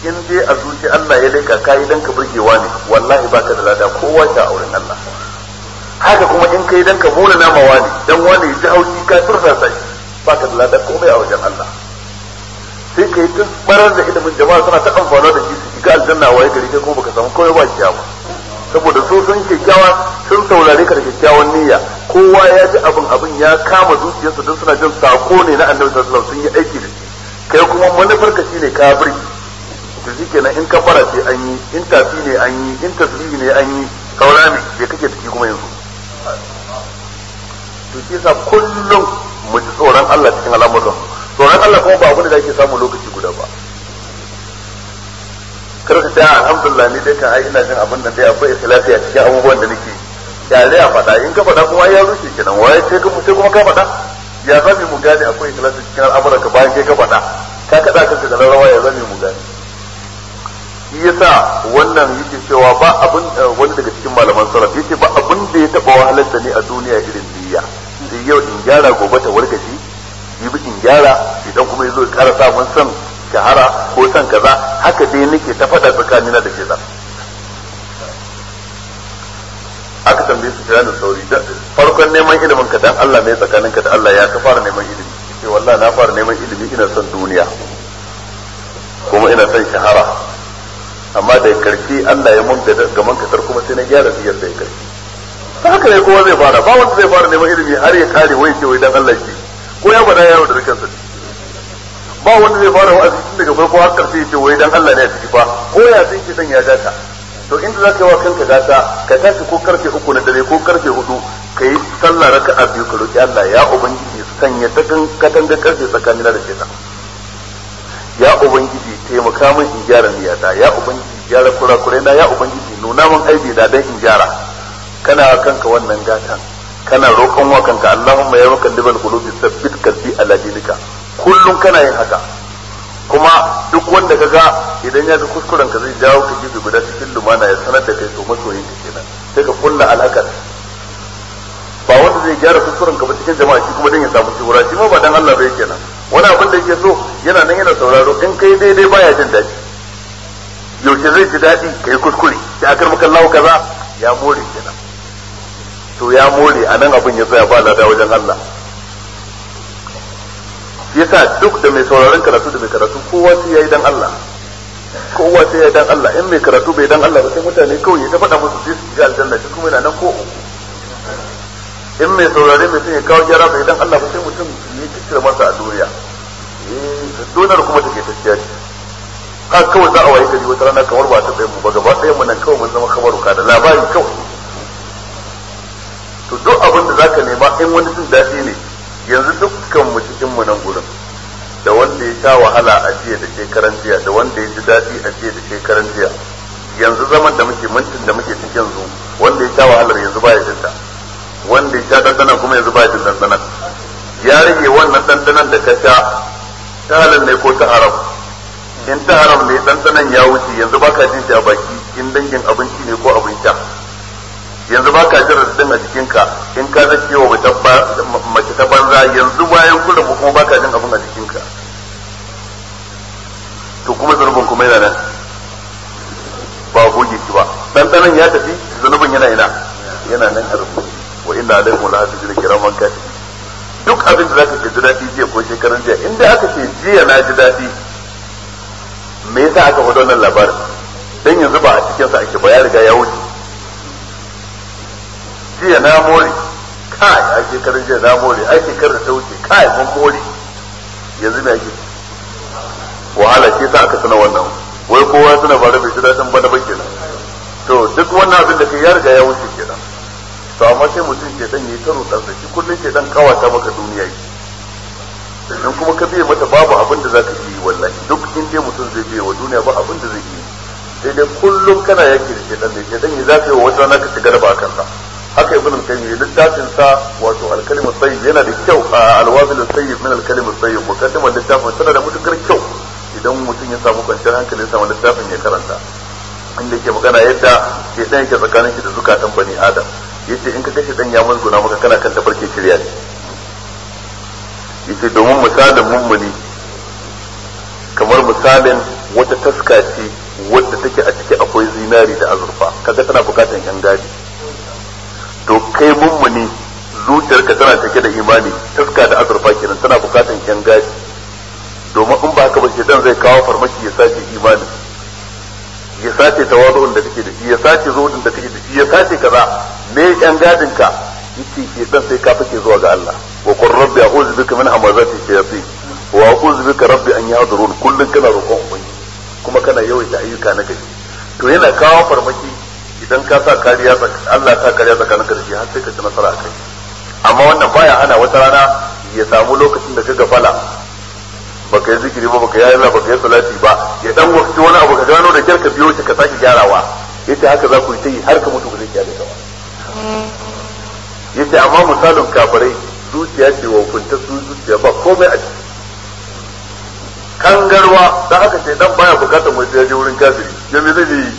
in dai a zuci Allah ya leka kai dan ka burgewa ne wallahi baka da lada kowa ta auren Allah haka kuma in kai dan ka muna nama wani dan wani ya ji haushi ka tursa sai baka da lada komai a wajen Allah sai kai tun barar da ilimin jama'a suna ta amfana da shi su shiga aljanna waye gari kai kuma baka samu komai ba kiyama saboda su sun kyakkyawa sun saurare ka da kyakkyawan niyya kowa ya ji abin abin ya kama zuciyarsa don suna jin sako ne na annabi sallallahu alaihi wasallam sun yi aiki da shi kai kuma manufar ka shine kafiri to shikenan in kafara ce an yi in tafi ne an yi in tasbihi ne an yi saura ne bai kake da shi kuma yanzu to shi yasa kullum mu ji tsoron Allah cikin al'amuran tsoron Allah kuma ba abin da ake samu lokaci guda ba kar ka ta alhamdulillah ni dai kan ai ina jin abin da dai akwai ikhlasi a cikin abubuwan da nake yare a faɗa in ka faɗa kuma ya rushe kenan waye sai kuma sai kuma ka faɗa ya zame mu gane akwai ikhlasi cikin al'amuran ka bayan kai ka faɗa ka kada kanka da rawa ya zame mu gane shi yasa wannan yake cewa ba abin wani daga cikin malaman salaf yace ba abin da ya taba wahalar da ni a duniya irin niyya sai yau in gyara gobe ta warkashi yi in gyara idan kuma yazo ya ƙara samun son shahara ko son kaza haka dai nake ta faɗa tsakanina da ke aka tambaye su kira da sauri farkon neman ilimin ka dan Allah ne tsakaninka da Allah ya ka fara neman ilimi ce wallahi na fara neman ilimi ina son duniya kuma ina son shahara amma da karshe Allah ya mun da gaman kasar kuma sai na gyara biyar da karshe ta haka ne kowa zai fara ba wanda zai fara neman ilimi har ya kare wai ce wai dan Allah shi ko ya bada yaro da kansa ba wanda zai fara wa'azi tun daga farko har karshe ya ce wai dan Allah ne a ciki fa ko ya san shi dan ya data to inda za ka yi wa kanka gata ka tashi ko karfe uku na dare ko karfe hudu ka yi sallah raka'a biyu ka roki Allah ya ubangiji sanya ta katanga karfe tsakanina da shaitan ya ubangiji taimaka min in gyara niyata ya ubangiji gyara kurakurai na ya ubangiji nuna min aibi da dan in gyara kana kanka wannan gatan kana roƙon wa kanka Allahumma ya mukallibal qulubi sabbit qalbi ala dinika kullum kana yin haka kuma duk wanda kaga idan ya ga kuskuren ka zai jawo ka gefe guda cikin lumana ya sanar da kai to masoyin ka kenan sai ka kulla alakar ba wanda zai gyara kuskuren ka ba cikin jama'a shi kuma dan ya samu shura shi ma ba dan Allah bai kenan wani abin da yake so yana nan yana sauraro in kai daidai baya jin daɗi yaushe zai ji daɗi kai kuskure sai akar maka Allah kaza ya more kenan to ya more a nan abin ya tsaya ba lada wajen Allah yasa duk da mai sauraron karatu da mai karatu kowa sai yayi dan Allah kowa sai yayi dan Allah in mai karatu bai dan Allah ba sai mutane kawai ya ta faɗa musu sai su ga aljanna shi kuma yana nan ko in mai saurare mai sun ya kawo gyara bai dan Allah ba sai mutum ya kicira masa a duniya eh donar kuma take tafiya ce har kawai za a waye gari wata rana kamar ba ta tsaye mu ba gaba ɗaya mu nan kawai mun zama kamar ka da labari kawai to duk abin da zaka nema in wani jin daɗi ne yanzu dukkan mu cikin mu nan gurin da wanda ya sha wahala a jiya da shekaran jiya da wanda ya ji daɗi a jiya da shekaran jiya yanzu zaman da muke mintin da muke cikin yanzu wanda ya sha wahalar yanzu baya jin ta wanda ya sha dandanan kuma yanzu baya jin dandanan ya rage wannan dandanan da ka sha ta halal ne ko ta haram in ta haram ne dandanan ya wuce yanzu baka jin shi a baki in dangin abinci ne ko abin sha yanzu ba ka jin radadin a jikinka in ka zake wa mace ta banza yanzu bayan kullum kuma ba ka jin abin a jikinka to kuma zunubin kuma yana nan ba goge shi ba ɗanɗanon ya tafi zunubin yana ina yana nan a rubuce wa inna alaikum la hafizina kiraman kati duk abin da zaka ji daɗi jiya ko shekaran jiya in dai aka ce jiya na ji daɗi me yasa aka faɗo wannan labarin dan yanzu ba a cikin sa ake ba ya riga ya wuce jiya na more kai a shekarun jiya na more ai shekarar ta wuce kai mun more yanzu me ake wahala ce sa aka tuna wannan wai kowa suna fara bai ji daɗin bana ba kenan to duk wannan abin da kai ya riga ya wuce kenan to amma sai mutum ke dan yi taro dan shi kullun ke dan kawata maka duniya yi in kuma ka biye mata babu abin da zaka yi wallahi duk in dai mutum zai biye wa duniya ba abin da zai yi sai dai kullum kana yaki da shedan ne shedan ne zaka yi wa wata rana ka shiga da ba kansa haka ibn al-qayyim littafin sa wato al-kalim tayyib yana da kyau al-wabil tayyib min al-kalim tayyib mukaddimar littafin tana da mutukar kyau idan mutum ya samu kwanciyar hankali ya samu littafin ya karanta inda ke magana yadda shedan yake tsakanin shi da zukatan bani adam yace in ka kashe dan ya musguna maka kana kan tafarkin shirya ne yace domin misalin mummuni kamar misalin wata taska ce wadda take a ciki akwai zinari da azurfa kaga tana bukatan yan gadi to kai mummuni zuciyarka tana take da imani taska da azurfa kenan tana bukatan yan gadi domin in ba haka ba shedan zai kawo farmaki ya sace imanin ya sace tawazu'un da kake da shi ya sace zuhudin da kake da shi ya sace kaza me yan gadin ka yace shedan sai ka fake zuwa ga Allah wa qur rabbi a'udhu bika min hamazati shayatin wa a'udhu bika rabbi an yahdurun kullun kana roƙon ubangiji kuma kana yawaita ayyuka na gari to yana kawo farmaki idan ka sa kariya Allah sa kariya tsakanin ka da shi har sai ka ci nasara a kai amma wannan baya ana wata rana ya samu lokacin da ka gafala baka yi zikiri ba baka yi Allah baka yi salati ba ya dan wakti wani abu ka gano da kyar ka biyo shi ka sake gyarawa yace haka za ku yi ta yi har ka mutu ba zai kyale ka ba yace amma misalin kafirai zuciya ce wa kunta su zuciya ba komai a ciki kangarwa da aka ce dan baya bukatar mutum ya je wurin kafiri ya me zai yi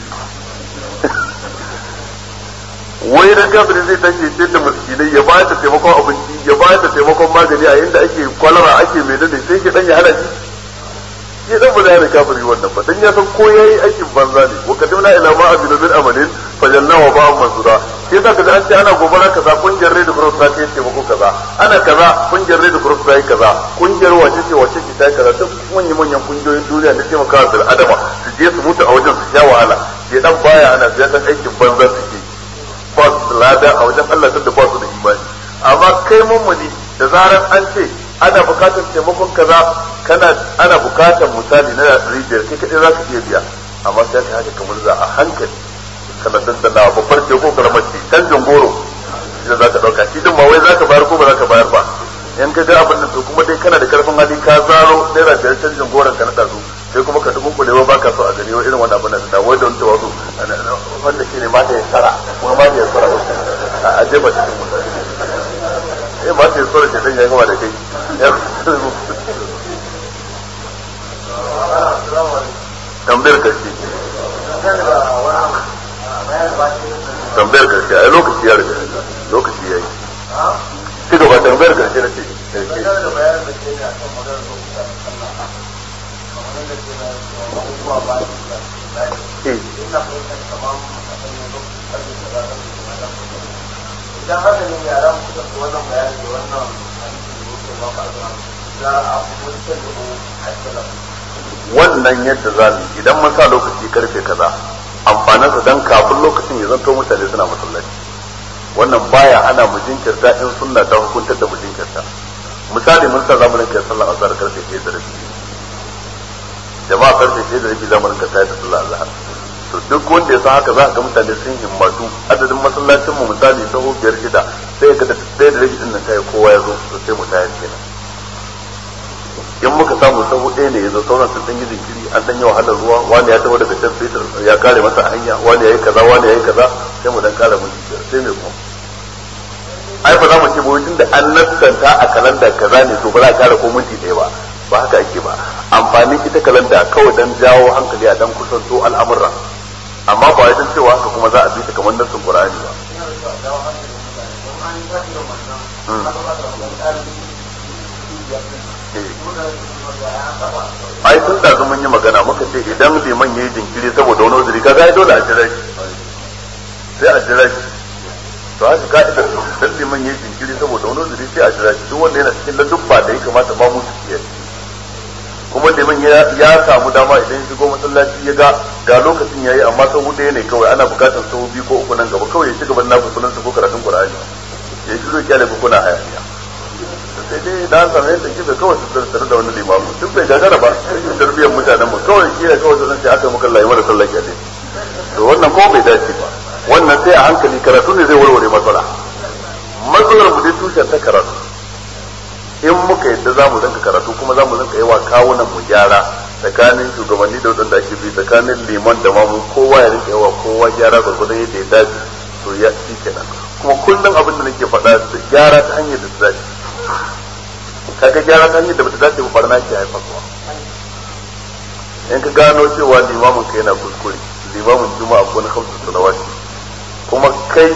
wai da kafiri zai tashi ce da miskinai ya bayar da taimakon abinci ya bayar da taimakon magani a inda ake kwalara ake mai dade sai ke dan ya hana shi shi dan ba zai hana kafiri wannan ba dan ya san ko yayi aikin banza ne wa kadimna ila ma abidu min amalin fajanna wa ba'an mansura sai zaka ga an ce ana gobara kaza kungiyar red cross ta kai taimako kaza ana kaza kungiyar red cross ta yi kaza kungiyar wace ce wace ce ta yi kaza duk manyan manyan kungiyoyin duniya da taimakawa bil adama su je su mutu a wajen su sha wahala sai dan baya ana sai dan aikin banza suke ba su lada a wajen Allah da ba su da imani amma kai mummuni da zaran an ce ana bukatar taimakon kaza kana ana bukatar misali na rijiyar kai kadai zaka iya biya amma sai ka haka kamar za a hankali kana dandana babbar ce ko karamar ce canjin goro idan zaka dauka shi din ma wai zaka bayar ko ba zaka bayar ba in ka ga abin da to kuma dai kana da karfin hali ka zaro naira biyar canjin goron ka na dazu sai kuma ka dubu kulewa ba ka so a gani wa irin wannan abin da da wai da wani tawazu wanda shine mata ya tsara kuma mata ya tsara a jefa cikin mutane eh mata ya tsara shedan ya gama da kai tambayar karshe tambayar karshe ai lokaci ya riga lokaci ya yi ci gaba tambayar karshe na ce idan haka ne yara suka fi wannan bayani da wannan za a mutum da wannan yadda za mu idan mun sa lokaci karfe kaza amfanin sa dan kafin lokacin ya zanto mutane suna masallaci wannan baya ana mu jinkirta in sunna ta hukuntar da mu jinkirta misali mun sa zamu rinka sallar azhar karfe 1 da rabi jama'a karfe 1 da rabi zamu rinka tayar da sallar azhar to duk wanda ya san haka za ga mutane sun himmatu adadin masallacin mu misali sahu biyar shida sai ga da ɗaya da rabi din nan kai kowa ya zo to sai mu tayar kenan in muka samu sahu ɗaya ne yanzu sauran sun ɗan yi jinkiri an ɗan yi wahalar ruwa wani ya taho daga can fetur ya kare masa a hanya wani ya yi kaza wani ya yi kaza sai mu dan kara mun biyar sai mai kuma ai ba za mu ce ba wajen da an nassanta a kalanda kaza ne to ba za a kara ko minti ɗaya ba ba haka ake ba amfanin ita kalanda kawai dan jawo hankali a dan kusanto al'amura amma ba wajen cewa haka kuma za a bi ta kamar nassin qur'ani ba ai tun da mun yi magana muka ce idan liman yayi jinkiri saboda wani uzuri kaga ai dole a jira shi sai a jira shi to haka ka'idar dan liman yayi jinkiri saboda wani uzuri sai a jira shi duk wanda yana cikin ladubba da ya kamata ba mu su kiyaye kuma liman ya samu dama idan ya shigo masallaci ya ga ga lokacin yayi amma sau ɗaya ne kawai ana bukatar sau biyu ko uku nan gaba kawai ya ci gaban nafi sunan ko karatun qur'ani ya shigo kyale ko kuna hayaniya sai dai da an samu yadda kife kawai su tsare da wani limamu duk bai gagara ba sai tarbiyyar mutanen mu kawai kila kawai su sai aka muka layi mara sallah kyale to wannan ko bai dace ba wannan sai a hankali karatu ne zai warware matsala matsalar mu dai tushen ta karatu in muka yadda za mu rinka karatu kuma za mu rinka yawa kawunan mu gyara tsakanin shugabanni da wadanda ake bi tsakanin liman da mamu kowa ya rinka yawa kowa gyara gwargwadon yadda ya dace to ya shi kenan kuma kullum abin da nake faɗa gyara ta hanyar da ta dace kaga gyara ta hanyar da bata dace ba barna ke haifarwa in ka gano cewa limamin ka yana kuskure limamin juma'a ko na hamsu salawati kuma kai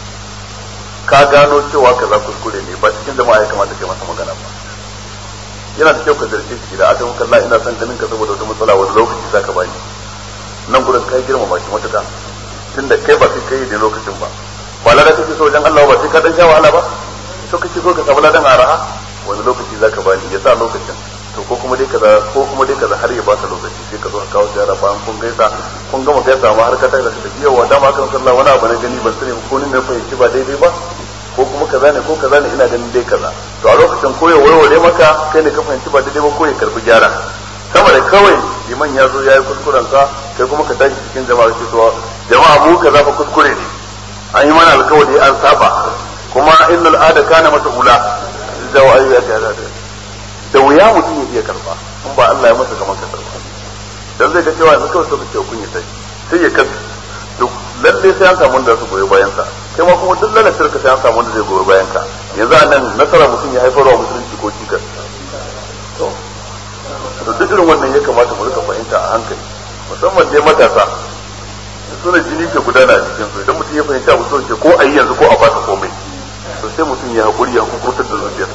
ka gano cewa kaza kuskure ne ba cikin jama'a ya kamata kai masa magana ba yana da kyau ka zarce shi da aka muka ina son ganin ka saboda wata matsala wani lokaci zaka bani nan gurin kai girmama shi matuka tunda kai ba kai kai da lokacin ba ba lada kake so wajen Allah ba sai ka dan sha wahala ba to kake so ka samu ladan araha wani lokaci zaka bani ya sa lokacin to ko kuma dai kaza ko kuma dai kaza har ya baka lokaci sai ka zo ka kawo ziyara bayan kun gaisa kun gama gaisa ma har ka tafi da tafi yawa dama kan sallah wani abu na gani ban sani ko ni ne fahimci ba daidai ba ko kuma kaza ne ko kaza ne ina ganin dai kaza to a lokacin ko ya warware maka kai ne ka fahimci ba daidai ba ko ya karbi gyara sama da kawai liman ya zo ya yi kuskuren sa kai kuma ka tashi cikin jama'a ce to jama'a mu kaza fa kuskure ne an yi mana alkawari an saba kuma innal ada kana mas'ula da wa'ayi ya ga da wuya mutum ya iya karba in ba Allah ya masa kamar ka karba dan zai ga cewa yanzu kawai sai ce kun yi sai sai ya kasu to lalle sai an samu wanda su goyi bayan sa kai ma kuma duk lalatar ka sai an samu wanda zai goyi bayan ka yanzu a nan nasara mutum ya haifar wa musulunci ko cikas to to duk irin wannan ya kamata mu rika fahimta a hankali musamman dai matasa suna jini ke gudana a cikin su idan mutum ya fahimta abu ce ko a yi yanzu ko a fasa komai to sai mutum ya haƙuri ya hukurtar da zuciyarsa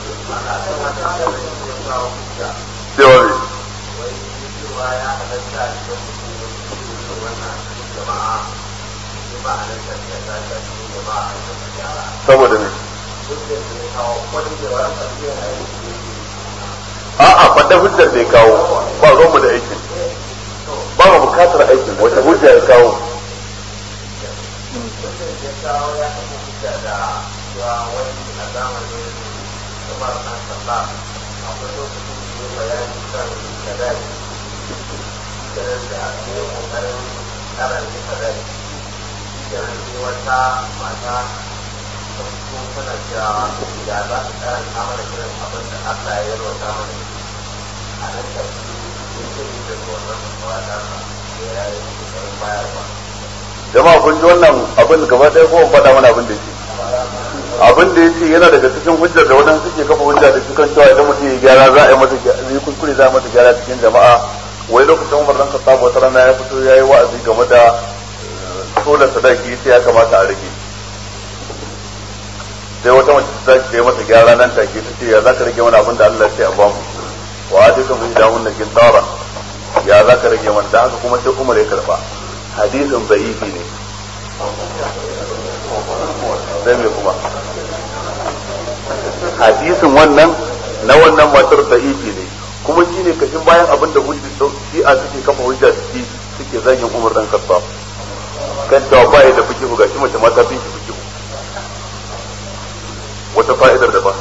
cewa ne saboda ne a'a faɗa hujjar da ya kawo ba ruwanmu da aikin ba mu bukatar aikin wata hujja ya kawo wata mata tana cewa ya za ta karanta mana kiran abin da Allah ya yarwata mana a nan da jama'a kun ji wannan abin gaba ɗaya ko faɗa mana abin da yake abin da yake yana daga cikin hujjar da wadansu suke kafa hujja da cikin cewa idan mutum ya gyara za a yi masa yi kuskure za a masa gyara cikin jama'a wai lokacin Umar dan Khattab wata rana ya fito yayi wa'azi game da sola sadaki sai ya kamata a rage sai wata mace ta tashi yi masa gyara nan take ta ce ya za ka rage mana abin da Allah ya ce a bamu wa atikum ihdahun qintara ya za ka rage mana da haka kuma sai Umar ya karba hadisin da'ifi ne sai me kuma hadisin wannan na wannan matar da'ifi ne kuma shine kashin bayan abin da hujji shi'a suke kafa hujja suke suke zagin Umar dan Khattab kan cewa ba ya da fikihu gashi mace mata fi shi fikihu wata fa'idar da ba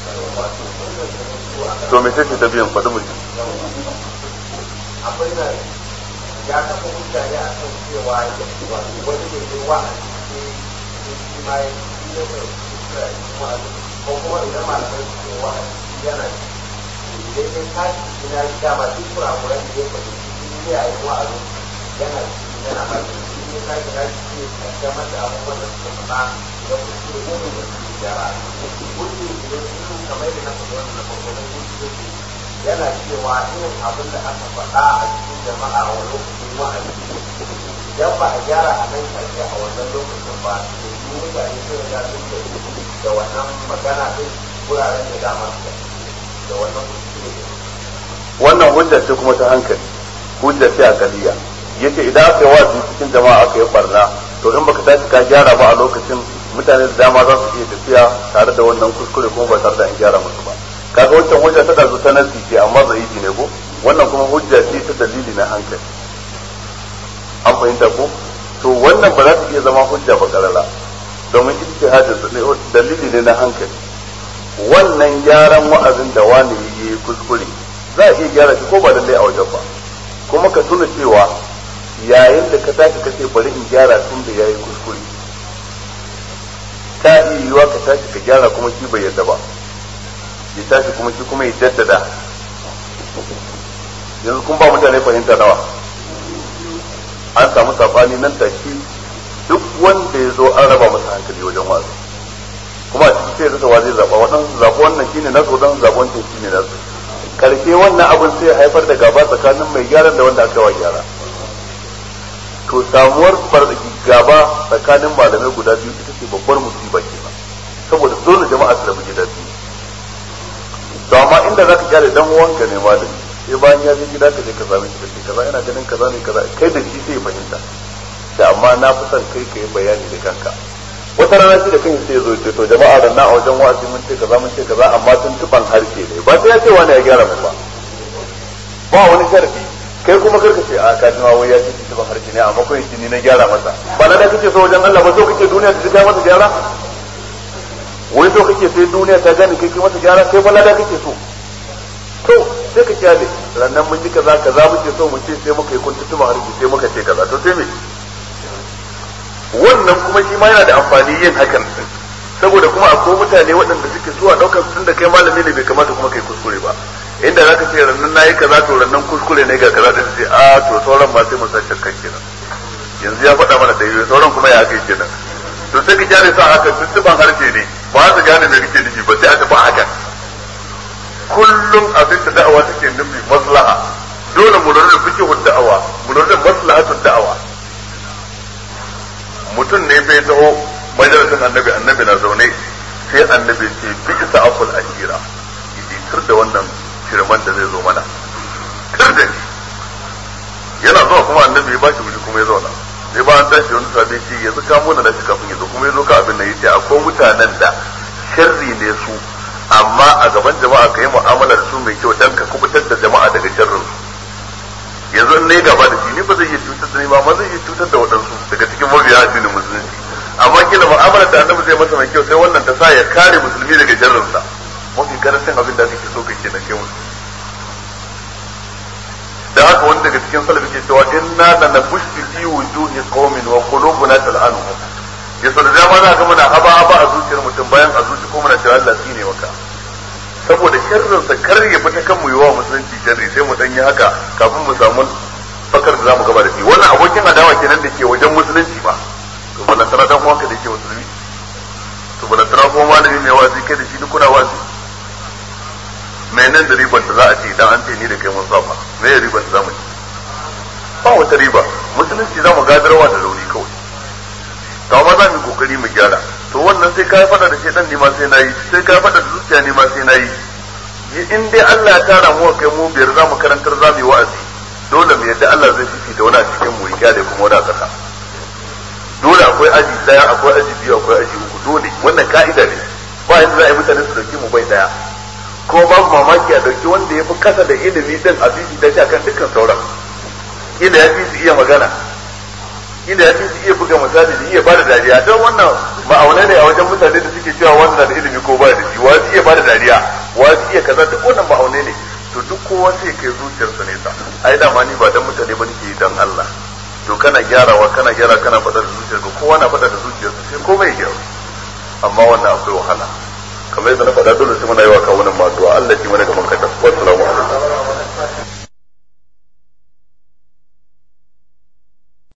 to me ce ta biyan faɗi mutum akwai da ya taɓa hujja ne a kan cewa ya wani ne ne wa a cikin shi ma ya yi ne mai kuskura a cikin wa'azi ko kuma idan malamai su ce wa a cikin yana idan ya tashi ina yi dama duk kurakuran da ya faɗi cikin ne a yi wa'azi yana cikin yana ba shi shi ne tashi na shi ne kaddamar da abubuwan da suka faɗa da kuskure ne da su gyara hujji ne su kamar da na faɗi wannan na farko na hujji yana cewa irin abin da aka faɗa a cikin jama'a a lokacin wa'azi idan ba a gyara a nan karshe a wannan lokacin ba da yi mutane sun riga sun da da wannan magana din wuraren da dama da wannan kuskure wannan hujja ce kuma ta hankali hujja ce a kaliya yace idan aka yi wazi cikin jama'a aka yi barna to in baka tashi ka gyara ba a lokacin mutane da dama za su iya tafiya tare da wannan kuskure kuma ba tare da an gyara musu ba kaga wancan hujja ta dazu ta nasi ce amma zaifi ne ko wannan kuma hujja ce ta dalili na hankali an fahimta ko to wannan ba za ta iya zama hujja ba karara domin ijtihadin dalili ne na hankali wannan gyaran wa'azin da wani yi kuskure za a iya gyara shi ko ba lallai a wajen ba kuma ka tuna cewa yayin da ka tashi kace bari in gyara tun da yayi kuskure ta iya yiwa ka tashi ka gyara kuma shi bai yadda ba ya tashi kuma shi kuma ya jaddada yanzu kun ba mutane fahimta nawa an samu sabani nan take duk wanda ya zo an raba masa hankali wajen wasu kuma a cikin sai rasa wa zai zaba waɗansu zaɓi wannan shine nasu waɗansu zaɓi wancan shine nasu karshe wannan abin sai haifar da gaba tsakanin mai gyaran da wanda aka wa gyara to samuwar gaba tsakanin malamai guda biyu ita ce babbar musiba kenan saboda dole jama'a su rabu gida biyu to amma amma inda zaka kyale dan uwanka ne malami sai bayan ya je gida ka je ka same shi kace kaza ina ganin kaza ne kaza kai da shi sai ya fahimta sai amma na fi son kai kai bayani da kanka wata rana shi da kan sai ya zo ce to jama'a da na a wajen wa'azi mun ce kaza mun ce kaza amma tun tuban harshe ne ba sai ya ce wani ya gyara mun ba ba wani sharadi kai kuma karka ce a ka ji ma wai ya ce tuban harshe ne amma kai ni na gyara masa ba na da kake so wajen Allah ba so kake duniya ta kai masa gyara wai so kake sai duniya ta gane kai kai masa gyara kai ba lada kake so to sai ka kyale rannan mun ji kaza kaza muke so mu ce sai muka yi kuntutuba harshe sai muka ce kaza to sai me wannan kuma shi ma yana da amfani yin hakan din saboda kuma akwai mutane waɗanda suke zuwa ɗaukar tun da kai malami ne bai kamata kuma kai kuskure ba inda zaka ce rannan nayi kaza to rannan kuskure ne ga kaza da sai a to sauran ma sai mu san shakkan kenan yanzu ya faɗa mana daidai sauran kuma ya kai kenan to sai ka kyale sa haka tuntuban harshe ne ba su gane me kake nufi ba sai a tafi haka kullum abin da da'awa take nufi maslaha dole mu lura da fikihun da'awa mu lura da maslahatun da'awa mutum ne bai taho majalisin annabi annabi na zaune sai annabi ce bi isa akul ashira idi tur da wannan shirman da zai zo mana tur da shi yana zuwa kuma annabi ya ba shi wuri kuma ya zauna sai ba an tashi wani sabi ce yanzu ka muna da shi kafin ya zo kuma ya zo ka abin da yace akwai mutanen da sharri ne su amma a gaban jama'a ka yi mu'amala da su mai kyau dan ka kubutar da jama'a daga sharrin su yanzu in ne gaba da shi ni ba zai iya cutar da ni ba ma zai iya cutar da waɗansu daga cikin mabiya addinin musulunci amma kila mu'amala da annabi zai masa mai kyau sai wannan ta sa ya kare musulmi daga sharrin sa mafi karancin abin da kake so kake na kai musu da haka wani daga cikin salafi ke cewa inna la nabushi fi wujuhi qaumin wa qulubuna tal'anuhum yasa da dama za ka muna haba haba a zuciyar mutum bayan a zuci ko muna cewa Allah ne maka saboda sharrin sa kar ya fita kan mu yi wa musulunci sharri sai mu dan yi haka kafin mu samu fakar da zamu gaba da shi wannan abokin adawa kenan da ke wajen musulunci ba to bana tara dan uwanka da ke musulmi to bana tara ko malami mai wazi kai da shi duk kuna wazi menene da ribar da za a ce idan an ce ni da kai mun saba me ya ribar da zamu ci ba wata riba musulunci zamu gadarwa da rauni kawai to amma za mu yi kokari mu gyara to wannan sai kai fada da shedan ne ma sai nayi sai kai fada da zuciya ne ma sai nayi in dai Allah ya tara mu kai mu biyar zamu karantar zamu yi wa'azi dole mu yadda Allah zai fifita wani a cikin mu ya da kuma wani a kasa dole akwai aji daya akwai aji biyu akwai aji uku dole wannan ka'ida ne ba yanzu za a yi mutane su dauki mu bai daya ko babu mamaki a dauki wanda ya fi kasa da ilimi din a fifita shi akan dukkan sauran ila ya fi su iya magana ila ya fi su iya buga misali da iya bada dariya don wannan ma'aunai ne a wajen mutane da suke cewa wannan da ilimi ko ba da shi wa su iya bada dariya wa su iya kaza duk wannan ma'aunai ne to duk kowa sai kai zuciyarsa nesa ai dama ni ba dan mutane ba nake dan Allah to kana gyarawa kana gyara kana faɗa da zuciyarka kowa na faɗa da zuciyarsa sai komai ya gyaru amma wannan akwai wahala kamar yadda na faɗa dole sai muna yi wa kawunan ma addu'a Allah ki mana gaban